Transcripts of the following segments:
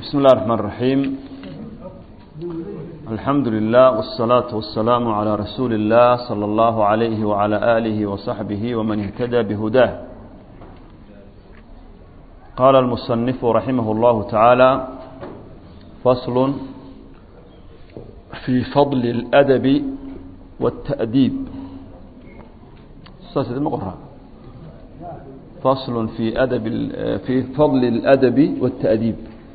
بسم الله الرحمن الرحيم الحمد لله والصلاة والسلام على رسول الله صلى الله عليه وعلى آله وصحبه ومن اهتدى بهداه قال المصنف رحمه الله تعالى فصل في فضل الأدب والتأديب فصل في أدب في فضل الأدب والتأديب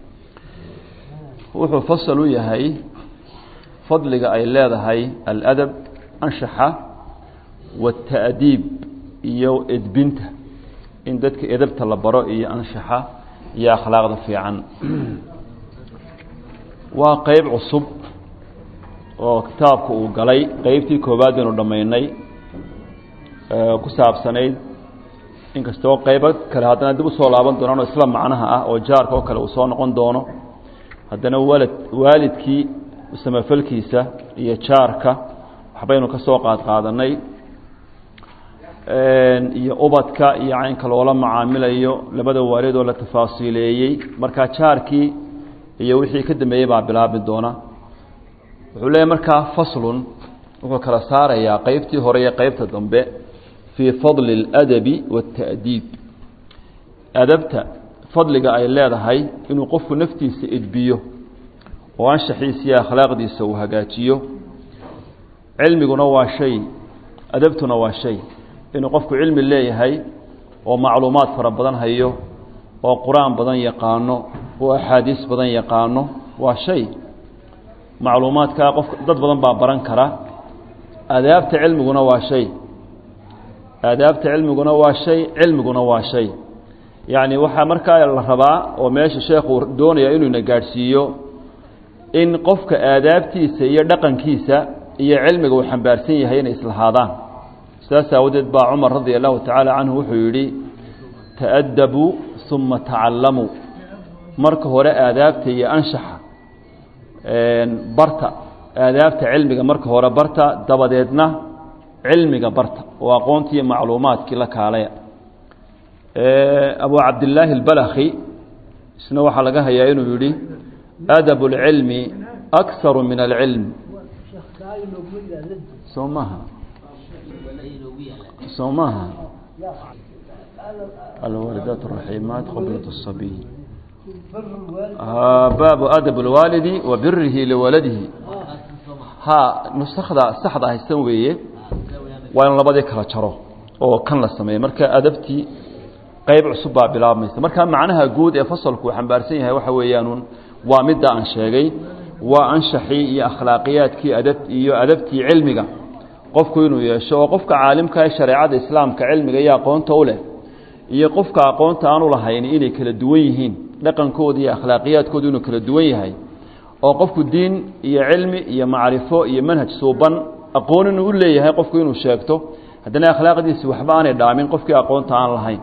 wuxuu fasal u yahay fadliga ay leedahay aladab anshaxa waata'diib iyo edbinta in dadka edabta la baro iyo anshaxa iyo akhlaaqda fiican waa qeyb cusub oo kitaabka uu galay qeybtii koowaad aynu dhammaynay ku saabsanayd inkastoo qeybo kale haddana dib usoo laaban doonaan oo isla macnaha ah oo jaarka oo kale uu soo noqon doono haddana walad waalidkii samafalkiisa iyo jaarka waxbaynu ka soo qaad qaadanay iyo ubadka iyo caynka loola macaamilayo labada waalid oo la tafaasiileeyey markaa jaarkii iyo wixii ka dambeeyey baa bilaabi doona wuxuu leeyahy markaa faslun wuxuu kala saarayaa qeybtii hore iyo qeybta dambe fii fadli اladabi waاta'diib adabta fadliga ay leedahay inuu qofku naftiisa edbiyo oo anshaxiisa iyo akhlaaqdiisa uu hagaajiyo cilmiguna waa shay adabtuna waa shay inuu qofku cilmi leeyahay oo macluumaad fara badan hayo oo qur-aan badan yaqaano oo axaadiis badan yaqaano waa shay macluumaadkaa qof dad badan baa baran kara aadaabta cilmiguna waa shay aadaabta cilmiguna waa shay cilmiguna waa shay yacni waxaa markaa la rabaa oo meesha sheekhu doonaya inuu ina gaadhsiiyo in qofka aadaabtiisa iyo dhaqankiisa iyo cilmiga uu xambaarsan yahay inay islahaadaan sidaas aawadeed baa cumar radia allahu tacaala canhu wuxuu yidhi ta'adabuu uma tacallamuu marka hore aadaabta iyo anshaxa barta aadaabta cilmiga marka hore barta dabadeedna cilmiga barta oo aqoontii iyo macluumaadkii la kaalaya abu cabdillaahi اlbalakhi isna waxaa laga hayaa inuu yihi adab اlcilmi akharu min alcilm soo maaha soo maaha alwaalidaat raximaat qoblat الصabiy baabu adab اlwaalidi wa birihi liwaladihi ha nusakda saxda haysan weeye waa in labadii kala jaro oo kan la sameeyo marka adabtii qayb cusub baa bilaabmaysa marka macnaha guud ee fasalku uu xambaarsan yahay waxa weeyaan waa midda aan sheegay waa anshaxii iyo akhlaaqiyaadkii adab iyo adabtii cilmiga qofku inuu yeesho oo qofka caalimka ee shareecada islaamka cilmiga iyo aqoonta u leh iyo qofka aqoonta aanu lahayn inay kala duwan yihiin dhaqankooda iyo akhlaaqiyaadkooda inuu kala duwan yahay oo qofku diin iyo cilmi iyo macrifo iyo manhaj suuban aqoon inuu u leeyahay qofku inuu sheegto haddana akhlaaqdiisi waxba aanay dhaamin qofkii aqoonta aan lahayn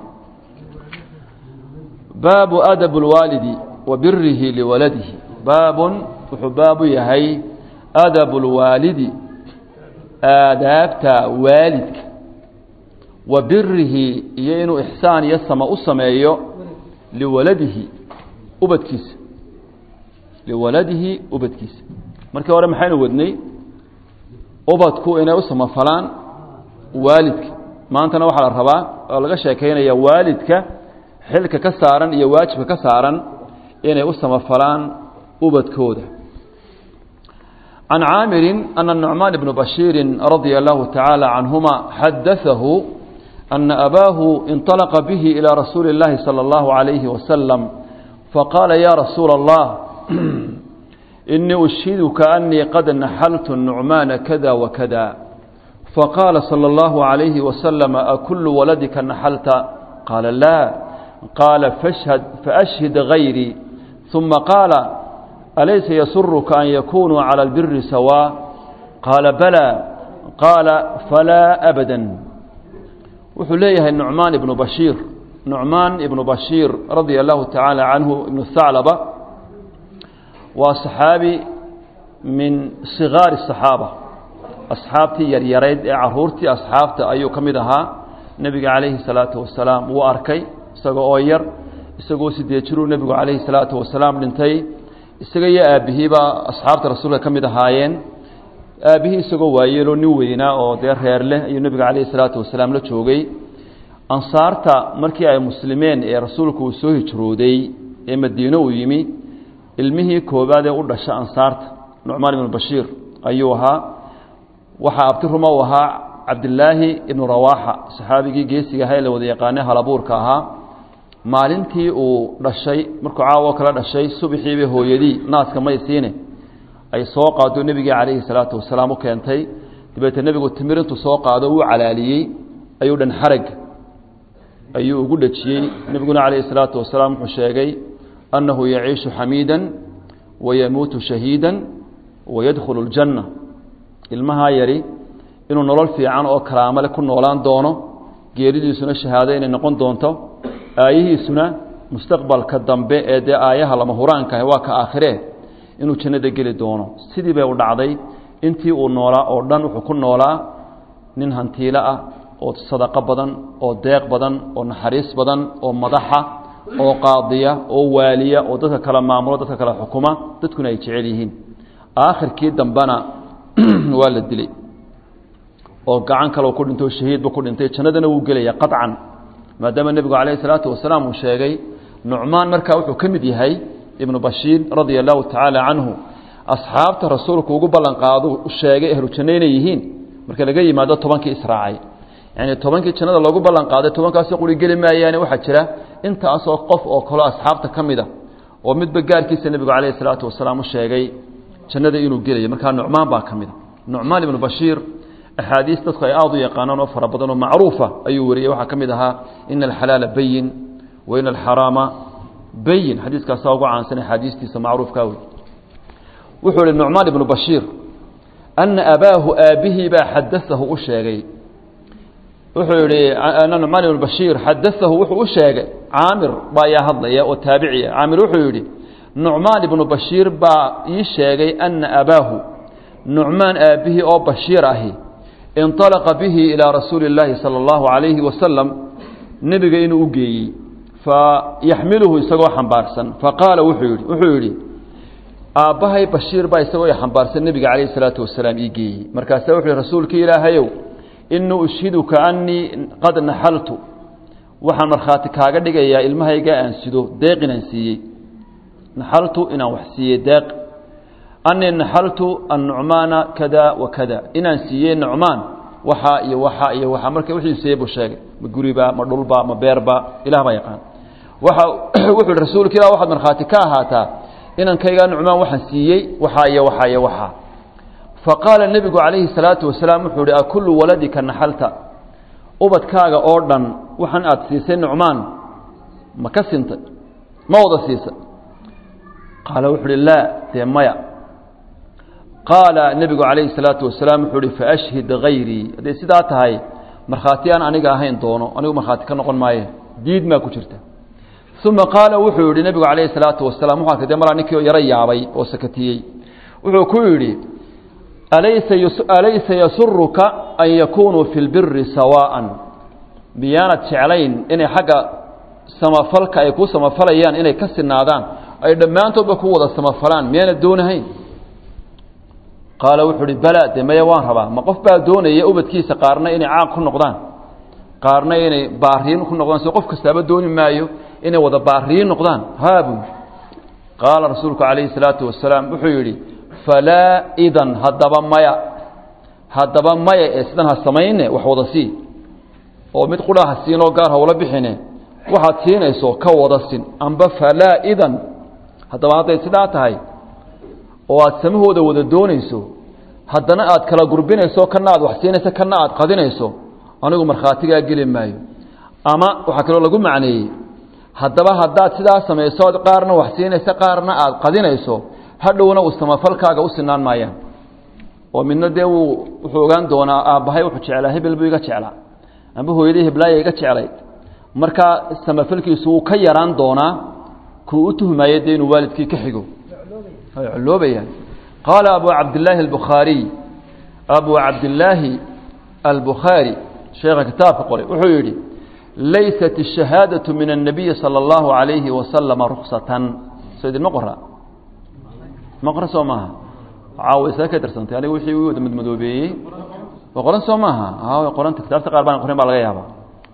baabu adab اlwaalidi wa birihi liwaladihi baabun wuxuu baabu yahay adab اlwaalidi aadaabta waalidka wa birihi iyo inuu ixsaan iyo sama u sameeyo liwaladihi ubadkiisa liwaladihi ubadkiisa markii hore maxaynu wadnay ubadku inay u samafalaan waalidka maantana waxaa la rabaa oo laga sheekeynaya waalidka xilka ka saaran iyo waajibka ka saaran inay u samafalaan ubadkooda can caamirin ana nucmaan bnu bashiiri radia allahu tacaala canhuma xadaahu ana abaahu inطalaqa bihi ilى rasuuli اllahi salى اllahu عalayhi wasalam faqaala ya rasuula اllah inii ushiduka anii qad naxaltu nucmaana kada wakada faqaala salى اllahu عalayhi wasalam akulu waladika naxalta qaala laa qaala fashhad faashhid gayrii ثuma qaala alaysa yasuruka an yakunuu calى اlbiri sawaa qaala balaa qaala falaa abada wuxuu leeyahay nucmaan ibnu bashiir nucmaan ibnu bashiir radia allahu tacaala canhu ibnu haclaba waa saxaabi min sigaari الصaxaaba asxaabtii yaryarayd ee caruurtii asxaabta ayuu ka mid ahaa nebiga calayhi الsalaatu wasalaam wuu arkay isagoo oo yar isagoo sideed jiruu nebigu calayhi salaatu wasalaam dhintay isaga iyo aabbihiiba asxaabta rasuulka ka mid ahaayeen aabbihii isagoo waayeeloo nin weynaa oo dee reer leh ayuu nebiga calayhi salaatu wasalaam la joogay ansaarta markii ay muslimeen ee rasuulku uu soo hijrooday ee madiine uu yimi ilmihii koobaad ee u dhasha ansaarta nucmaan ibnu bashiir ayuu ahaa waxaa abti ruma u ahaa cabdilaahi ibnu rawaaxa saxaabigii geesiga ahaa ee la wada yaqaane halabuurka ahaa maalintii uu dhashay markuu caawo kala dhashay subaxiibay hooyadii naaska maysiine ay soo qaado nebigii calayhi salaatu wasalaam u keentay dabeetee nebigu timir intuu soo qaado uu calaaliyey ayuu dhan xarag ayuu ugu dhejiyey nebiguna calayhi salaatu wasalaam wuxuu sheegay annahu yaciishu xamiidan wayamuutu shahiidan wayadkhulu اljanna ilmahaa yari inuu nolol fiican oo karaamale ku noolaan doono geeridiisuna shahaado inay noqon doonto aayihiisuna mustaqbalka dambe ee dee aayaha lama huraankaah waa ka aakhiree inuu jannada geli doono sidii bay u dhacday intii uu noolaa oo dhan wuxuu ku noolaa nin hantiilo ah oo sadaqo badan oo deeq badan oo naxariis badan oo madaxa oo qaadiya oo waaliya oo dadka kala maamulo dadka kala xukuma dadkuna ay jecel yihiin aakhirkii dambena waa la dilay oo gacan kale ku dhintay oo shahiidba ku dhintay jannadana wuu gelaya qaطcan maadaama nebigu calayhi salaatu wasalaam uu sheegay nucmaan markaa wuxuu ka mid yahay ibnu bashiir radia allahu tacaala canhu asxaabta rasuulku ugu ballan qaado sheegay ahlu janno inay yihiin marka laga yimaado tobankii israacay yani tobankii jannada loogu ballan qaaday tobankaasoo quri geli maayaane waxaa jira intaasoo qof oo kaleo asxaabta ka mida oo midba gaarkiisa nebigu calayhi salaatu wasalaam u sheegay jannada inuu gelayo markaa nucmaan baa ka mida nucmaan ibnu bashiir axaadiis dadku ay aada u yaqaanaan oo fara badan oo macruufa ayuu wariyey waxaa ka mid ahaa ina alxalaala bayin wa ina alxaraama bayin xadiiskaasaa ugu caansan axaadiistiisa macruufkaa wey wuxuu ihi nucmaan ibnu bashiir ana abaahu aabbihii baa xadaahu u sheegay wuxuu yihi ana nucmaan ibnu bashiir xadaahu wuxuu u sheegay caamir baa ayaa hadlaya oo taabiciya caamir wuxuu yidhi nucmaan ibnu bashiir baa ii sheegay ana abaahu nucmaan aabbihii oo bashiir ahi inطalaqa bihi ilaa rasuuli اllaahi salى اllahu عalayhi wasalam nebiga inuu u geeyey fayaxmiluhu isagoo xambaarsan faqaala wuxuu yidhi wuxuu yidhi aabbahay bashiir baa isagoo xambaarsan nebiga calayh الsalaatu wasalaam ii geeyey markaasa wuxu uhi rasuulkii ilaahayow inii ushhiduka anii qad naxaltu waxaan markhaati kaaga dhigayaa ilmahayga aan sido deeq inaan siiyey naxaltu inaan wax siiyey deeq anii naxaltu annucmaana kada wa kada inaan siiyey nucmaan waxaa iyo waxaa iyo waxaa marka wixii siiyey buu sheegay ma guriba ma dhulba ma beerba ilah baa yaqaan waxa wuxuu ihi rasuulka ilah waxaad markhaati ka ahaataa inankaygaa nucmaan waxaan siiyey waxaa iyo waxaa iyo waxaa faqaala nebigu calayhi salaatu wasalaam wuxuu ihi akullu waladika naxalta ubadkaaga oo dhan waxaan aada siisay nucmaan ma ka sintay ma wada siisay qaala wuxuu uhi laa dee maya qaala nebigu calayhi salaatu wasalaam wuxuu uhi faashhid hayrii hadday sidaa tahay markhaati aan aniga ahayn doono anigu markhaati ka noqon maaye diid maa ku jirta uma qaala wuxuu yihi nebigu calayhi salaatu wasalaam wuxu arkay de malaa ninkii oo yaro yaabay oo sakatiyey wuxuu ku yidhi alaysa alaysa yasuruka an yakunuu fi lbiri sawaa'an miyaanad jeclayn inay xagga samafalka ay ku samafalayaan inay ka sinaadaan ay dhammaantoodba ku wada samafalaan miyaanad doonahayn qaala wuxuu uhi bala de maya waan rabaa ma qof baa doonaya ubadkiisa qaarna inay caaq ku noqdaan qaarna inay baariin ku noqdaan soo qof kastaaba dooni maayo inay wada baariin noqdaan haabu qaala rasuulku calayhi salaatu wasalaam wuxuu yidhi falaa idan haddaba maya haddaba maya ee sidan ha samayne wax wada sii oo mid qudha ha siinoo gaar hawla bixine waxaad siinayso ka wada sin amba falaa idan haddaba hadday sidaa tahay oo aad samahooda wada doonayso haddana aad kala gurbinayso kana aad wax siinayso kana aad qadinayso anigu markhaatigaa geli maayo ama waxaa kaloo lagu macneeyey haddaba haddaad sidaa samayso ood qaarna wax siinayso qaarna aad qadinayso hadhowna uu samafalkaaga u sinaan maayaan oo midna dee wuu wuxuu ogaan doonaa aabbahay wuxuu jeclaa hebel buu iga jeclaa amba hooyadii heblaaya iga jeclayd markaa samafalkiisu wuu ka yaraan doonaa kuu u tuhmaayo dee inuu waalidkii ka xigo ay culoobayaan qaala abu cabdillaahi albukhaariy abu cabdillaahi albukhaari sheekha kitaabka qoray wuxuu yidhi laysat الشhahaadaة min الnabiyi salى اllahu عalayhi wasalama ruksatan so idinma qora ma qoran soo maaha caawa isaa ka darsantay aniga wixii u wada madmadoobeeyey waa qoran soo maaha a qoranta kitaabta qaar baan qorin baa laga yaaba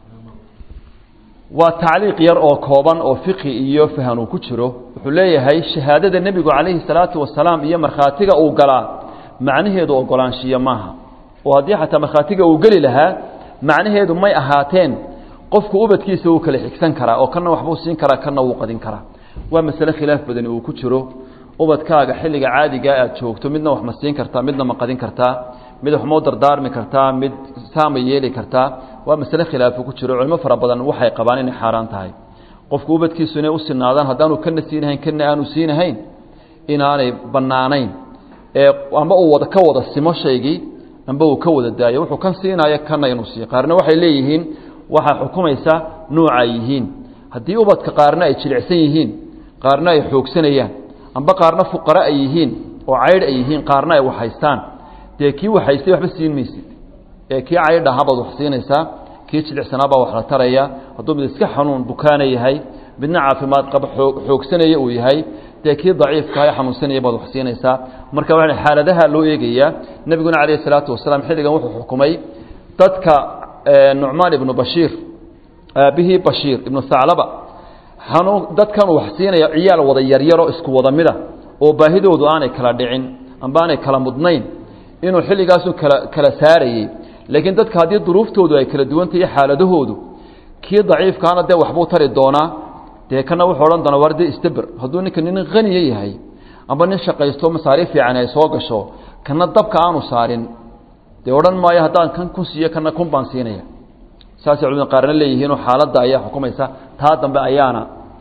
waa tacliiq yar oo kooban oo fiqi iyo fahan uu ku jiro wuxuu leeyahay shahaadada nebigu calayhi salaatu wasalaam iyo markhaatiga uu galaa macnaheedu ogolaanshiyo maaha oo haddii xataa markhaatiga uu geli lahaa macnaheedu may ahaateen qofku ubadkiisa wuu kala xigsan karaa oo kana waxbuu siin karaa kana wuu qadin karaa waa masale khilaaf badani uu ku jiro ubadkaaga xilliga caadigaa aad joogto midna wax ma siin kartaa midna ma qadin kartaa mid wax mau dardaarmi kartaa mid saama yeeli kartaa waa masale khilaafu ku jiro culimo fara badan waxay qabaan inay xaaraan tahay qofku ubadkiisu inay u sinaadaan haddaanu kana siinahayn kana aanu siinahayn inaanay bannaanayn ee amba uu wada ka wada simo shaygii amba uu ka wada daayo wuxuu kan siinaayo kana inuu siiyo qaarna waxay leeyihiin waxaa xukumaysa nuucay yihiin haddii ubadka qaarna ay jilicsan yihiin qaarna ay xoogsanayaan amba qaarna fuqara ay yihiin oo caydh ay yihiin qaarna ay waxhaystaan dee kii waxhaystay waxba siin maysid ee kii caydh ahabaad wax siinaysaa kii jilicsanaabaa wax la taraya hadduu mid iska xanuun bukaana yahay midna caafimaad qaba oo xoogsanaya uu yahay dee kii daciifkaha xanuunsanaya baad wax siinaysaa marka waa xaaladaha loo eegayaa nebiguna calayhi salaatu wasalaam xilligan wuxuu xukumay dadka nucmaan ibnu bashiir aabihii bashiir ibnu haclaba xanuun dadkan uu wax siinaya ciyaal wada yaryaroo isku wada mida oo baahidoodu aanay kala dhicin amba aanay kala mudnayn inuu xilligaasu kala kala saarayey laakiin dadka haddii duruuftoodu ay kala duwantahay xaaladahoodu kii daciifkaana dee waxbuu tari doonaa dee kana wuxuu odhan doonaa war dee istaber hadduu ninka nin haniya yahay amba nin shaqaysto masaariif fiican ay soo gasho kana dabka aanu saarin dee odhan maayo haddaan kan kun siiyo kana kun baan siinaya saasay culimada qaarna leeyihiinoo xaaladda ayaa xukumaysa taa dambe ayaana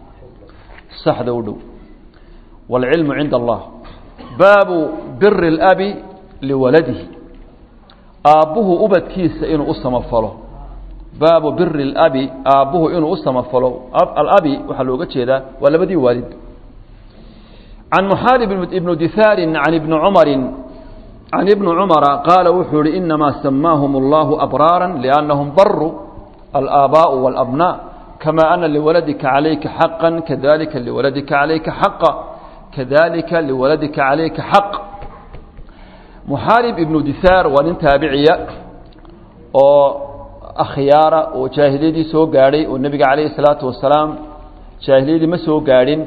saxda u dhow wاlcilmu cinda allah baabu biri اlabi liwaladihi aabbuhu ubadkiisa inuu u samafalo baabu biri اlabi aabbuhu inuu u samafalo alabi waxaa looga jeedaa waa labadii waalid can muxaarib ibnu dihaari can ibni cumari can ibni cumara qaala wuxuu ihi inamaa samaahum اllahu abraara liannahum baruu alaabaءu wاlabnaa kama ana liwaladika calayka xaqa kadalika liwaladika calayka xaqa kadalika liwaladika calayka xaq muxaarib ibnu dihaar waa nin taabiciya oo akhyaara oo jaahiliyadii soo gaadhay oo nebiga calayhi salaatu wasalaam jaahiliyadii ma soo gaadhin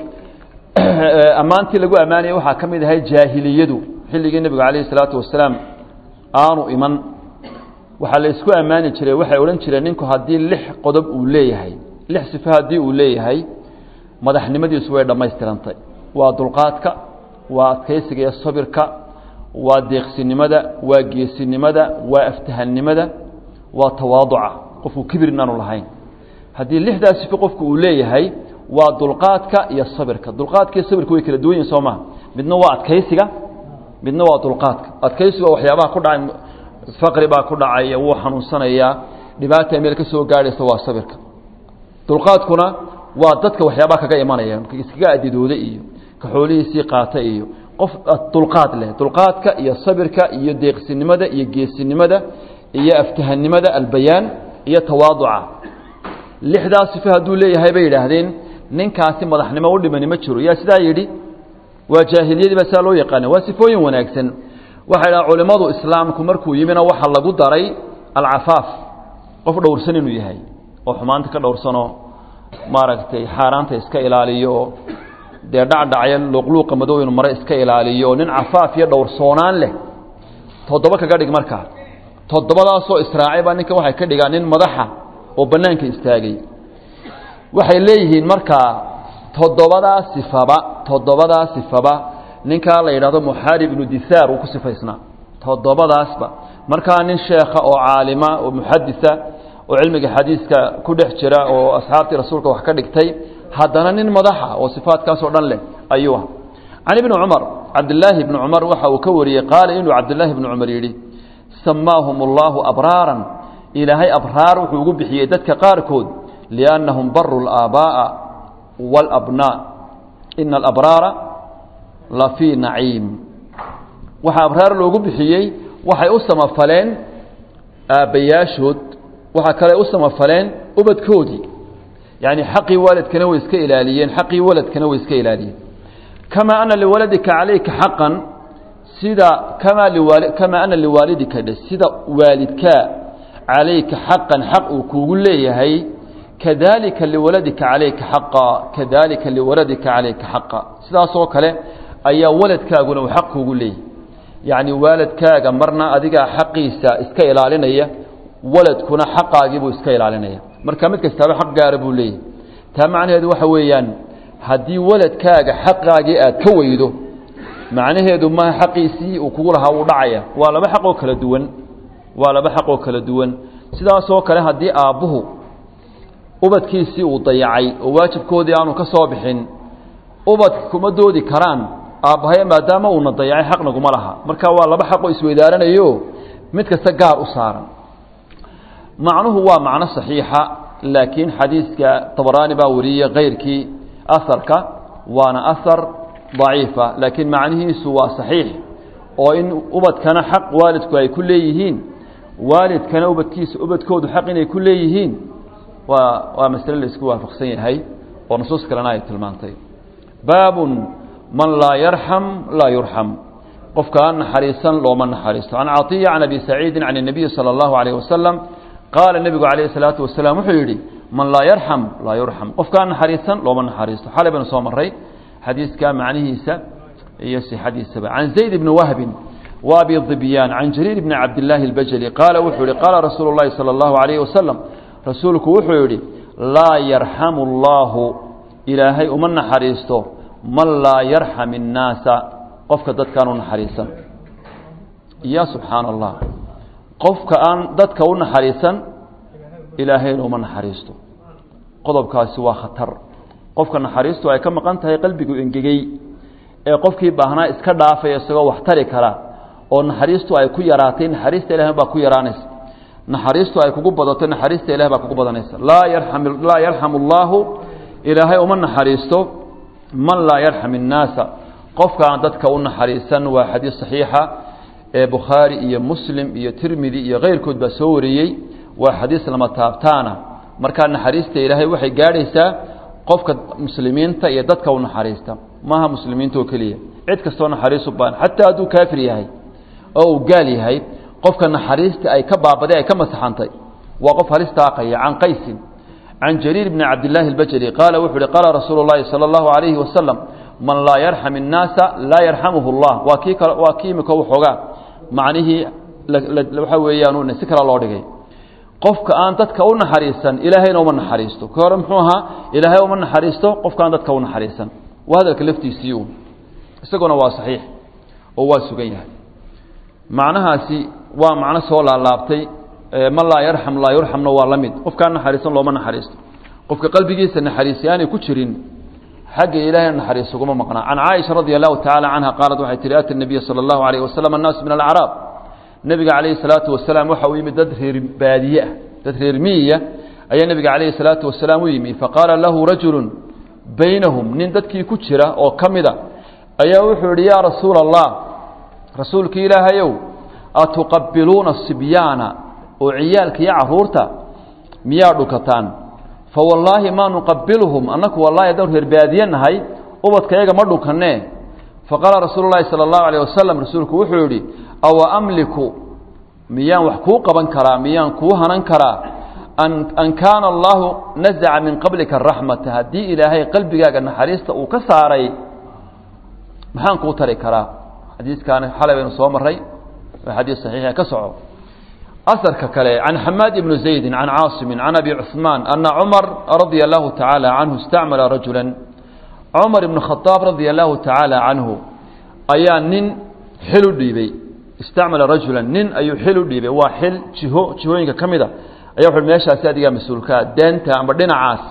ammaantii lagu ammaanayay waxaa ka mid ahay jaahiliyadu xilligii nebigu calayhi salaatu wasalaam aanu iman waxaa la isku ammaani jiray waxay odhan jireen ninku haddii lix qodob uu leeyahay lix sifo haddii uu leeyahay madaxnimadiisu way dhammaystirantay waa dulqaadka waa adkaysiga iyo sabirka waa deeqsinimada waa geesinimada waa aftahannimada waa tawaaduca qofku kibir inaanu lahayn haddii lixdaas sifo qofku uu leeyahay waa dulqaadka iyo sabirka dulqaadka iyo sabirka way kala duwan yihin soo maha midna waa adkaysiga midna waa dulqaadka adkaysiga waa waxyaabaha ku dhacay faqri baa ku dhacaya wuu xanuunsanayaa dhibaata meel ka soo gaadhaysa waa sabirka dulqaadkuna waa dadka waxyaabaha kaga imanaya iskaga adidooda iyo ka xoolihiisii qaata iyo qof dulqaad leh dulqaadka iyo sabirka iyo deeqsinimada iyo geesinimada iyo aftahannimada albayaan iyo tawaaduca lixdaas sifo hadduu leeyahay bay yidhaahdeen ninkaasi madaxnimo u dhimani ma jiro yaa sidaa yidhi waa jaahiliyadii baa sidaa loo yaqaana waa sifooyin wanaagsan waxay dhahan culimmadu islaamku markuu yimina waxaa lagu daray alcafaaf qof dhowrsan inuu yahay oo xumaanta ka dhowrsanoo maaragtay xaaraanta iska ilaaliyo oo dee dhacdhacya luuqluuqa madow inuu mare iska ilaaliyo oo nin cafaaf iyo dhowrsoonaan leh toddoba kaga dhig markaa toddobadaasoo israacay baa ninkan waxay ka dhigaan nin madaxa oo bannaanka istaagay waxay leeyihiin markaa toddobadaa sifaba toddobadaa sifaba ninkaa la yidhahdo muxaarib ibnu dihaar uu ku sifaysnaa toddobadaasba markaa nin sheekha oo caalima oo muxadisa oo cilmiga xadiiska ku dhex jira oo asxaabtii rasuulka wax ka dhigtay haddana nin madaxa oo sifaadkaasoo dhan leh ayuu ah can ibni cumar cabdilaahi ibni cumar waxa uu ka wariyey qaala inuu cabdilaahi ibni cumar yidhi samaahum اllahu abraaran ilaahay abraar wuxuu ugu bixiyey dadka qaarkood liannahum baru اlaabaaءa wاlabnaa ina alabraara la fii naciim waxaa abraar loogu bixiyey waxay u samafaleen aabbayaashood waxaa kale u samafaleen ubadkoodii yacni xaqii waalidkana way iska ilaaliyeen xaqii waladkana way iska ilaaliyeen kamaa ana liwaladika calayka xaqan sida kamaa liwaali kamaa ana liwaalidika dhe sida waalidkaa calayka xaqan xaq uu kuugu leeyahay kadalika liwaladika calayka xaqa kadalika liwaladika calayka xaqa sidaasoo kale ayaa waladkaaguna uu xaq kuugu leeyahay yacni waalidkaaga marna adigaa xaqiisa iska ilaalinaya waladkuna xaqaagiibuu iska ilaalinaya marka mid kastaaba xaq gaara buu leeyahay taa macnaheedu waxa weeyaan haddii waladkaaga xaqaagii aad ka weydo macnaheedu maha xaqiisii uu kugu lahaa uu dhacaya waa laba xaq oo kala duwan waa laba xaq oo kala duwan sidaasoo kale haddii aabbuhu ubadkiisii uu dayacay oo waajibkoodii aanu ka soo bixin ubadka kuma doodi karaan aabbahaya maadaama uuna dayacay xaq naguma laha marka waa laba xaqoo isweydaaranayo mid kasta gaar u saaran macnuhu waa macno saxiixa laakiin xadiiska tabaraani baa wariyey kayrkii asarka waana asar daciifa laakiin macnihiisu waa saxiix oo in ubadkana xaq waalidku ay ku leeyihiin waalidkana ubadkiisa ubadkoodu xaq inay ku leeyihiin waa waa masle la isku waafaqsan yahay oo nusuus kalena ay tilmaantay baabun man laa yarxam laa yurxam qofka aan naxariisan looma naxariisto can caiya can abi saciidin can الnabiyi salى اllahu alayh wasalam qaala nebigu calayh الsalaatu wasalaam wuxuu yidhi man laa yarxam laa yurxam qofka aan naxariisan looma naxariisto xalay baynu soo maray xadiiska macnihiisa iyo sixadiisaba can zayd bni wahbin wa abi dibyaan can jariir bni cabdillaahi اlbajali qaala wuxuu yihi qaala rasuulu اllahi salى اllahu alayh wasalam rasuulku wuxuu yidhi laa yarxamu اllaahu ilaahay uma naxariisto man laa yarxam الnaasa qofka dadkaan u naxariisan ya subxaana allah qofka aan dadka u naxariisan ilaahayna uma naxariisto qodobkaasi waa khatar qofka naxariistu ay ka maqan tahay qalbigu engegey ee qofkii baahnaa iska dhaafaya isagoo wax tari kara oo naxariistu ay ku yaraatay naxariista ilahay baa ku yaraanaysa naxariistu ay kugu badato naxariista ilahay baa kugu badanaysa laa yarxam laa yarxamu اllaahu ilaahay uma naxariisto man laa yarxam الnaasa qofka aan dadka u naxariisan waa xadiis saxiixa ee bukhaari iyo muslim iyo tirmidi iyo keyrkood baa soo wariyey waa xadiis lama taabtaana markaa naxariista ilaahay waxay gaadhaysaa qofka muslimiinta iyo dadka u naxariista maaha muslimiinta oo keliya cid kastoo naxariis u baahan xataa hadduu kaafir yahay oo uu gaal yahay qofka naxariista ay ka baabaday ay ka masaxantay waa qof halis taaqaya can qaysin can jariir bni cabdillaahi اlbajali qaala wuxuu uhi qaala rasuulu اllahi salى اllahu alayhi wasalam man laa yarxam الnaasa laa yarxamuhu اllah waa kii kal waa kii imika waxoogaa macnihii waxa weeyaan si kale loo dhigay qofka aan dadka u naxariisan ilaahayna uma naxariisto ka hore muxuu ahaa ilaahay uma naxariisto qofka aan dadka u naxariisan waa hadalka laftiisii uun isaguna waa saxiix oo waa sugan yahay macnahaasi waa macno soo laalaabtay man laa yarxam laa yurxamna waa la mid qofkaan naxariisan looma naxariisto qofka qalbigiisa naxariisi aanay ku jirin xagga ilaahay naxariis uguma maqnaa can caaisha radi allahu tacaala canha qaalat waxay tihi ata nabiya sala allahu alayh wasalam annaasu min alacraab nebiga calayhi salaatu wasalaam waxa uu yimid dad reer baadiye ah dad reer miyiya ayaa nebiga calayhi salaatu wasalaam u yimi faqaala lahu rajulu baynahum nin dadkii ku jira oo ka mida ayaa wuxuu yihi yaa rasuula allah rasuulkii ilaahayow atuqabiluuna sibyaana oo ciyaalka iyo caruurta miyaa dhukataan fa wallaahi maa nuqabiluhum annaku wallahi haddaan reer baadiye nahay ubadka yaga ma dhukanee faqaala rasuulu llahi sala allahu alayh wasalam rasuulku wuxuu yidhi awa amliku miyaan wax kuu qaban karaa miyaan kuu hanan karaa an an kaana allahu nazaca min qablika raxmata haddii ilaahay qalbigaaga naxariista uu ka saaray maxaan kuu tari karaa xadiiskaani xalay baynu soo maray waa xadiis saxiixa ka soco asarka kale can xamaad ibni zaydi can caasimi can abi cuثmaan ana cumar radia allahu tacaala canhu istacmala rajula cumar ibn khadaab radia allahu tacaala canhu ayaa nin xil u dhiibey istacmala rajula nin ayuu xil u dhiibay waa xil jiho jihooyinka ka mida aya wuxu meeshaasi adigaa mas-uulkaa deenta amba dhinacaas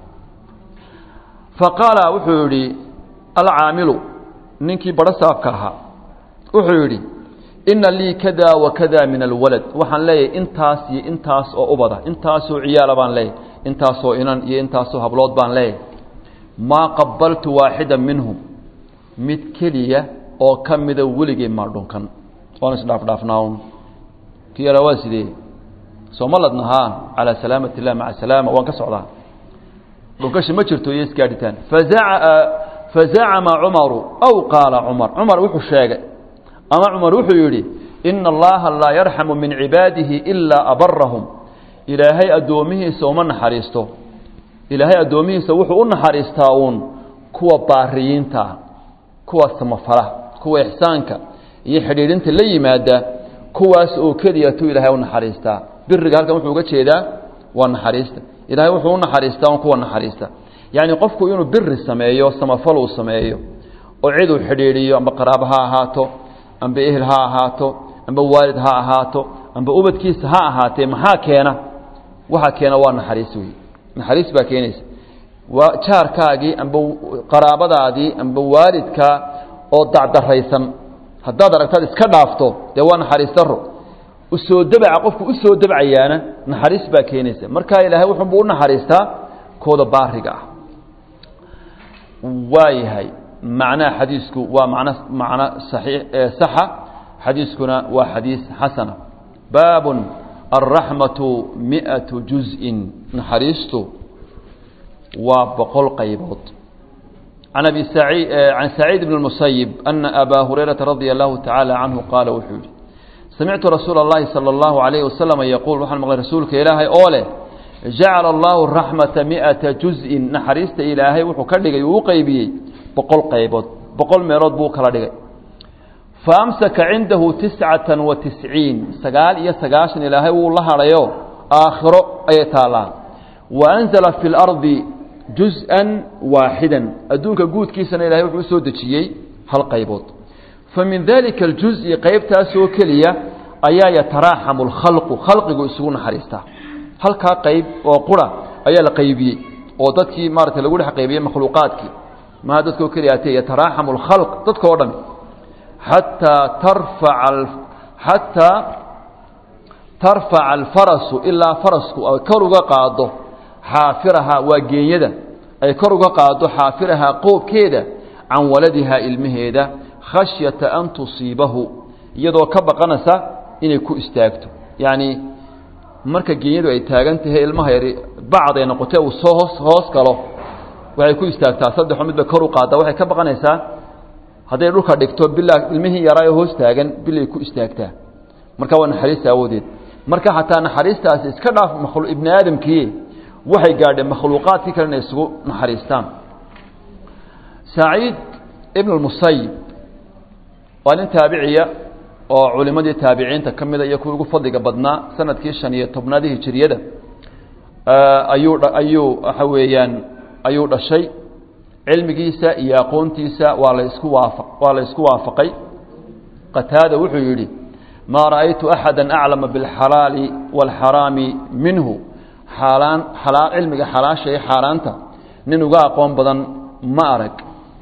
faqaala wuxuu yidhi alcaamilu ninkii baro saabka ahaa wuxuu yidhi ina lii kada wa kada min alwalad waxaan leeyahay intaas iyo intaas oo ubada intaasoo ciyaala baan leeyahay intaasoo inan iyo intaasoo hablood baan leeyahay maa qabaltu waaxida minhum mid keliya oo ka mida weligay maa dhunkan waan isdhaafdhaafnaaun ki yara waa sidee sooma ladnahaa calaa salaamati illah maca salaama waan ka socdaa dhunkashi ma jirto iyo isgaadhitaan fazacama cumaru aw qaala cumar cumar wuxuu sheegay ama cumar wuxuu yidhi ina allaha laa yarxamu min cibaadihi ilaa abarahum ilaahay addoomihiisa uma naxariisto ilaahay addoomihiisa wuxuu u naxariistaa uun kuwa baariyiinta ah kuwa samafala kuwa ixsaanka iyo xidhiidhinta la yimaada kuwaas oo keliya tuu ilaahay u naxariistaa biriga halkan wuxuu uga jeedaa waa naxariista ilaahay wuxuu u naxariistaa un kuwa naxariista yacni qofku inuu biri sameeyo samafal uu sameeyo oo cid uu xidhiidhiyo amba qaraabo ha ahaato amba ehel ha ahaato amba waalid ha ahaato amba ubadkiisa ha ahaatee maxaa keena waxaa keena waa naxariis wey naxariis baa keenaysa waa jaarkaagii amba qaraabadaadii amba waalidkaa oo dacdaraysan haddaad aragtaad iska dhaafto dee waa naxariis daro usoo dabca qofku usoo dabcayaana naxariis baa keenaysa marka ilaahay wuxuunbuu u naxariistaa kooda baariga ah waa yahay macnaha xadiisku waa man macno saii saxa xadiiskuna waa xadiis xasana baabun alraxmatu miatu juzءin naxariistu waa boqol qaybood can abi saciid can saciid bn اmusayib ana abaa hurayrata radia allahu tacaala canhu qaala wuxuu yihi samictu rasuula اllahi salى اllahu alayhi wasalam yaquul waxaan maqlay rasuulka ilaahay oo leh jacala allahu raxmata miata juzءin naxariista ilaahay wuxuu ka dhigay uu u qeybiyey boqol qaybood boqol meelood buu kala dhigay faamsaka cindahu tiscata wa tisciin sagaal iyo sagaashan ilaahay wuu la hadhayo aakhiro ayay taallaa wa anzala fi اlardi juz-an waaxidan adduunka guudkiisana ilahay wuxuu usoo dejiyey hal qaybood fa min dalika aljuzi qaybtaasoo keliya ayaa yataraaxamu lkhalqu khalqigu isugu naxariistaa halkaa qayb oo qura ayaa la qaybiyey oo dadkii maarata lagu dhex qaybiyey makhluuqaadkii maha dadkao keliya atee yataraaxamu lkhalq dadka o dhan xataa tarfaca xataa tarfaca alfarasu ilaa farasku ay kor uga qaado xaafirahaa waa geenyada ay kor uga qaado xaafirahaa qoobkeeda can waladihaa ilmaheeda khashyata an tusiibahu iyadoo ka baqanaysa inay ku istaagto yacni marka geenyadu ay taagan tahay ilmaha yari bacd ay noqotee uu soo hoos hoos galo waxay ku istaagtaa saddexo midba kor u qaaddaa waxay ka baqanaysaa hadday dhulka dhigto bilaa ilmihii yaraa ee hoos taagan bilay ku istaagtaa marka waa naxariista awoodeed marka xataa naxariistaasi iska dhaaf makhlu ibni aadamkii waxay gaadheen makhluuqaadkii kale inay isugu naxariistaan saciid ibn اmusayib waa nin taabiciya oo culimadii taabiciinta ka mida iyo kuwii ugu fadliga badnaa sanadkii shan iyo tobnaadii hijiriyada ayuu ayuu waxa weeyaan ayuu dhashay cilmigiisa iyo aqoontiisa waa la isku waafa waa la isku waafaqay qataada wuxuu yidhi maa ra'aytu axada aclama biاlxalaali wاlxaraami minhu xaalaan xalaa cilmiga xalaasha iyo xaaraanta nin uga aqoon badan ma arag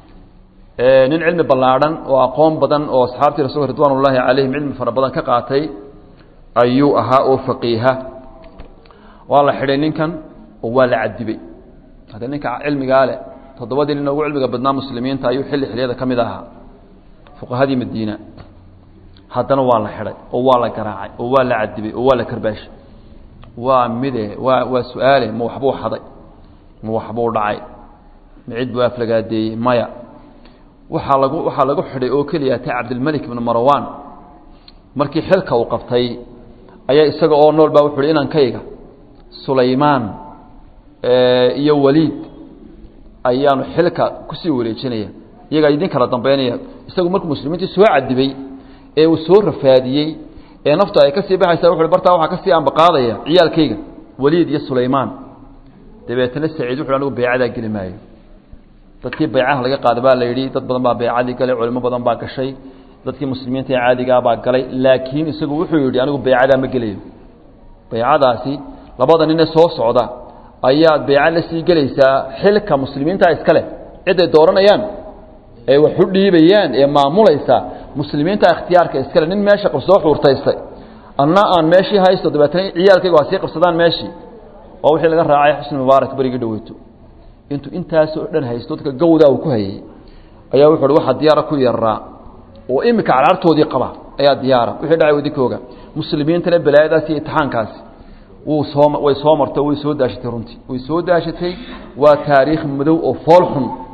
nin cilmi ballaadhan oo aqoon badan oo asxaabtii rasulka ridwaan ullaahi calayhim cilmi fara badan ka qaatay ayuu ahaa oo faqiiha waa la xidhay ninkan oo waa la cadibay hadda ninka cilmigaa leh toddobadii nin ugu cilmiga badnaa muslimiinta ayuu xilli xiliyada ka mid ahaa fuqahadii madiina haddana waa la xidhay oo waa la garaacay oo waa la cadibay oo waa la karbaashay waa mide waa waa su-aale ma waxbuu xaday ma waxbuu dhacay ma cid buu aflagaadeeyey maya waxaa lagu waxaa lagu xidhay oo keliya ta cabdilmelik ibnu marwan markii xilka uu qabtay ayaa isaga oo nool baa wuxu uhi inankayga sulaymaan iyo waliid ayaanu xilka kusii wareejinaya iyagaa idin kala dambeynaya isagu markuu muslimiintii soo cadibay ee uu soo rafaadiyey ee naftu ay kasii baxaysa wuxu bartaa waxaa kasii ambaqaadaya ciyaalkayga waliid iyo sulaymaan dabeetana saciid wuxu anigu beecadaa geli maayo dadkii baycaha laga qaada baa la yidhi dad badan baa baycadii galay culimo badan baa gashay dadkii muslimiinta ee caadigaa baa galay laakiin isagu wuxuu yidhi anigu baycadaa ma gelayo baycadaasi labada nine soo socda ayaad bayca la sii gelaysaa xilka muslimiinta iska leh ciday dooranayaan ee wax u dhiibayaan ee maamulaysa muslimiinta ikhtiyaarka iskale nin meesha soo xuurtaystay anna aan meeshii haysto dabeetana ciyaalkayga waa sii qabsadaan meeshii waa wixii laga raacay xusni mubaarak berigii dhaweyto intuu intaasoo dhan haysto dadka gawdaa uu ku hayay ayaa wuxu uhi waxaa diyaara ku yaraa oo imika carcartoodii qaba ayaa diyaara wixii dhacay wadinkooga muslimiintana balaayadaasi iyo itixaankaasi wuu soo way soo martay way soo daashatay runtii way soo daashatay waa taariikh madow oo fool xun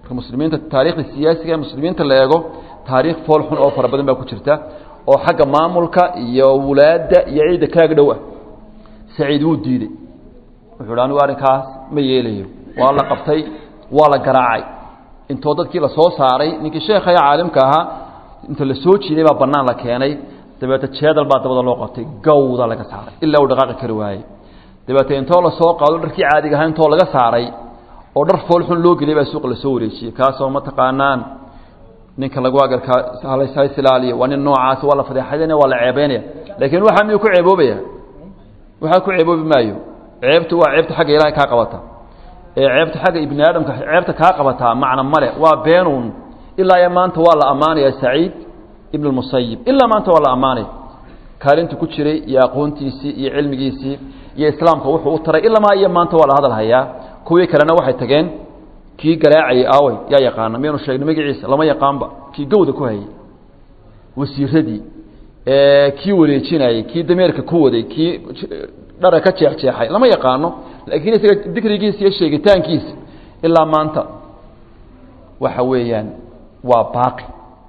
marka muslimiinta taariikhda siyaasiga ee muslimiinta la eego taariikh fool xun oo fara badan baa ku jirta oo xagga maamulka iyo wulaadda iyo ciidda kaaga dhow ah saciid wuu diidey wuxuu hi anigu arrinkaas ma yeelayo waa la qabtay waa la garaacay intoo dadkii la soo saaray ninkii sheekha ee caalimka ahaa inta la soo jiiday baa bannaan la keenay dabeete jeedal baa dabada loo qabtay gawda laga saaray ilaa uu dhaqaaqi kari waayey dabeete intoo la soo qaado dharkii caadiga ahaa intoo laga saaray oo dhar fool xun loo geliyay baa suuqa lasoo wareejiyey kaasoo ma taqaanaan ninka lagu agarkaa hays ilaaliya waa nin noocaas waa la fadeexadanaya waa la ceebeynaya laakiin waxaa miyuu ku ceeboobaya waxaa ku ceeboobi maayo ceebtu waa ceebta xagga ilaahay kaa qabata ee ceebta xagga ibni aadamka ceebta kaa qabataa macna male waa beenuun ilaa iyo maanta waa la ammaanaya saciid ibn اmusayib ilaa maanta waa la ammaanaya kaalintu ku jiray iyo aqoontiisii iyo cilmigiisii iyo islaamka wuxuu u taray ilamaa iyo maanta waa la hadal hayaa kuwii kalena waxay tageen kii garaacayay aawey yaa yaqaana miyanu sheegna magaciisa lama yaqaanba kii gawda ku hayay wasiiradii kii wareejinayey kii dameerka ku waday kii dhara ka jeexjeexay lama yaqaano laakiin isaga dikrigiisa iyo sheegitaankiisa ilaa maanta waxa weeyaan waa baaqi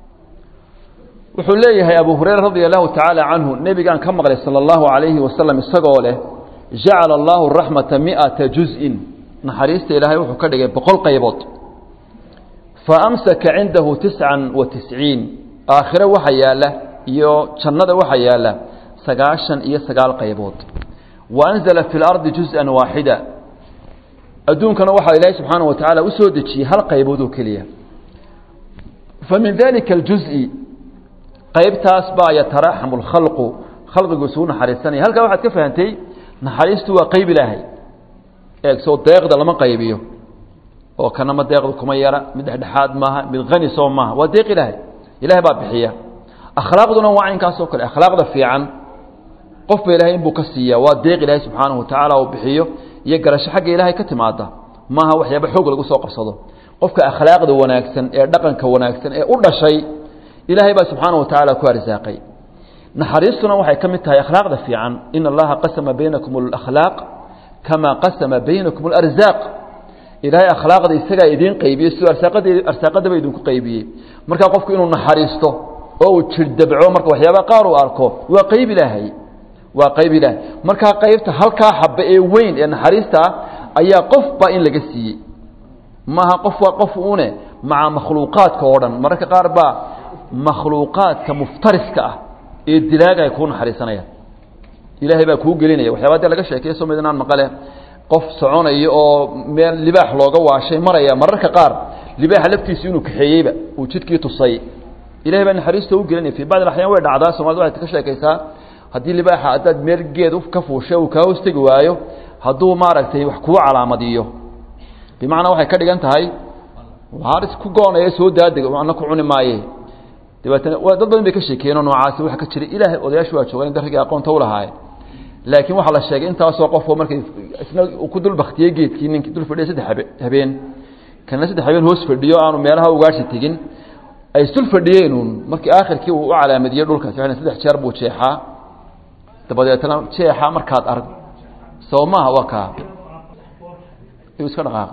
wuxuu leeyahay abu hurayra radia allahu tacaala canhu nebigaan ka maqlay sala allahu calayhi wasalam isagoo leh jacala allahu raxmata mi'ata juz-in naxariista ilaahay wuxuu ka dhigay boqol qaybood fa amsaka cindahu tiscan wa tisciin aakhire waxa yaalla iyo jannada waxa yaalla sagaashan iyo sagaal qaybood wa anzala fi lardi juz-an waaxida adduunkana waxaa ilaahay subxaana wa tacaala u soo dejiyey hal qaybood oo keliya fa min dalika aljuzi qaybtaas baa yataraaxamu lkhalqu khalqigu isugu naxariisanaya halkaa waxaad ka fahantay naxariistu waa qayb ilaahay eeg soo deeqda lama qaybiyo oo kanama deeqda kuma yara mid dhexdhexaad maaha mid hani soo maaha waa deeq ilaahay ilahay baa bixiya akhlaaqduna waa caynkaas oo kale akhlaaqda fiican qofba ilahay inbuu ka siiya waa deeq ilaahay subxaanahu watacaala uu bixiyo iyo garasho xagga ilaahay ka timaada maaha waxyaaba xoog lagu soo qabsado qofka akhlaaqda wanaagsan ee dhaqanka wanaagsan ee u dhashay ilaahay baa subxaanahu watacaala ku arsaaqay naxariistuna waxay ka mid tahay akhlaaqda fiican in allaha qasama baynakum alakhlaaq kama qasama baynakum alarzaaq ilaahay akhlaaqda isagaa idiin qaybiyey siduu arsaaqada arsaaqadaba idinku qaybiyey markaa qofku inuu naxariisto oo uu jirdabco marka waxyaaba qaar uu arko waa qayb ilaahay waa qayb ilaahay markaa qaybta halkaa xaba ee weyn ee naxariista ah ayaa qofba in laga siiyey maaha qof waa qof une maca makhluuqaadka oo dhan mararka qaar baa makhluuqaadka muftariska ah ee dilaaga ay kuu naxariisanayaan ilaahay baa kuu gelinaya waxyaaba dee laga sheekeye soo midnaan maqale qof soconaya oo meel libaax looga waashay maraya mararka qaar libaaxa laftiisu inuu kaxeeyeyba uu jidkii tusay ilahay baa naxariista u gelinaya fii bacd axyaan way dhacdaa somalida waxay ka sheekaysaa haddii libaaxa haddaad meel geed ka fuushay uu kaa hoostegi waayo hadduu maaragtay wax kuu calaamadiyo bimacnaa waxay ka dhigan tahay waaris ku goonaya soo daadeg ana ku cuni maaye dabeetana dad badan bay ka sheekeyeenoo noocaasi waxa ka jira ilaahay odayaashu waa joogaan darrigii aqoonta u lahaaye laakiin waxaa la sheegay intaasoo qofoo markay isna uu ku dul baktiyey geedkii ninkii dul fadhiya saddex habe habeen kana saddex habeen hoos fadhiyo aanu meelaha ugaarsi tegin ay isdul fadhiyeenuun markii aakhirkii uu u calaamadiyey dhulkaasi waxay saddex jeer buu jeexaa dabadeetna jeexa markaad arag soo maaha waa kaa iu iska dhaqaaqay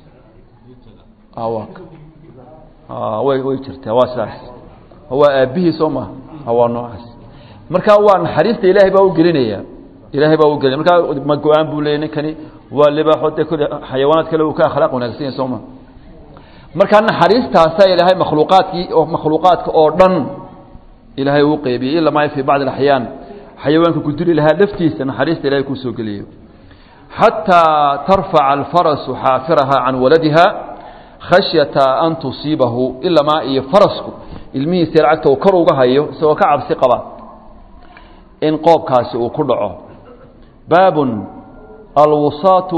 waa way way jirtaa waa sidaas waa aabbihii soo maaha waa noocaas marka waa naxariista ilaahay baa u gelinaya ilaahay baa u gelinaya markaa ma go-aan buu leeyay ninkani waa libaaxo dee kule xayawaanaad kale uu ka akhlaaq wanaagsan yahay soo maha markaa naxariistaasaa ilaahay makhluuqaadkii oo makhluuqaadka oo dhan ilaahay uu qeybiyey ila maa fii bacdi alaxyaan xayawaanka ku dili lahaa laftiisa naxariista ilahay kuu soo geliyo xataa tarfaca alfarasu xaafiraha can waladiha khashyata an tusiibahu ilamaa iyo farasku ilmihiisa lacagta uu kor uga hayo isagoo ka cabsi qaba in qoobkaasi uu ku dhaco baabun alwisaatu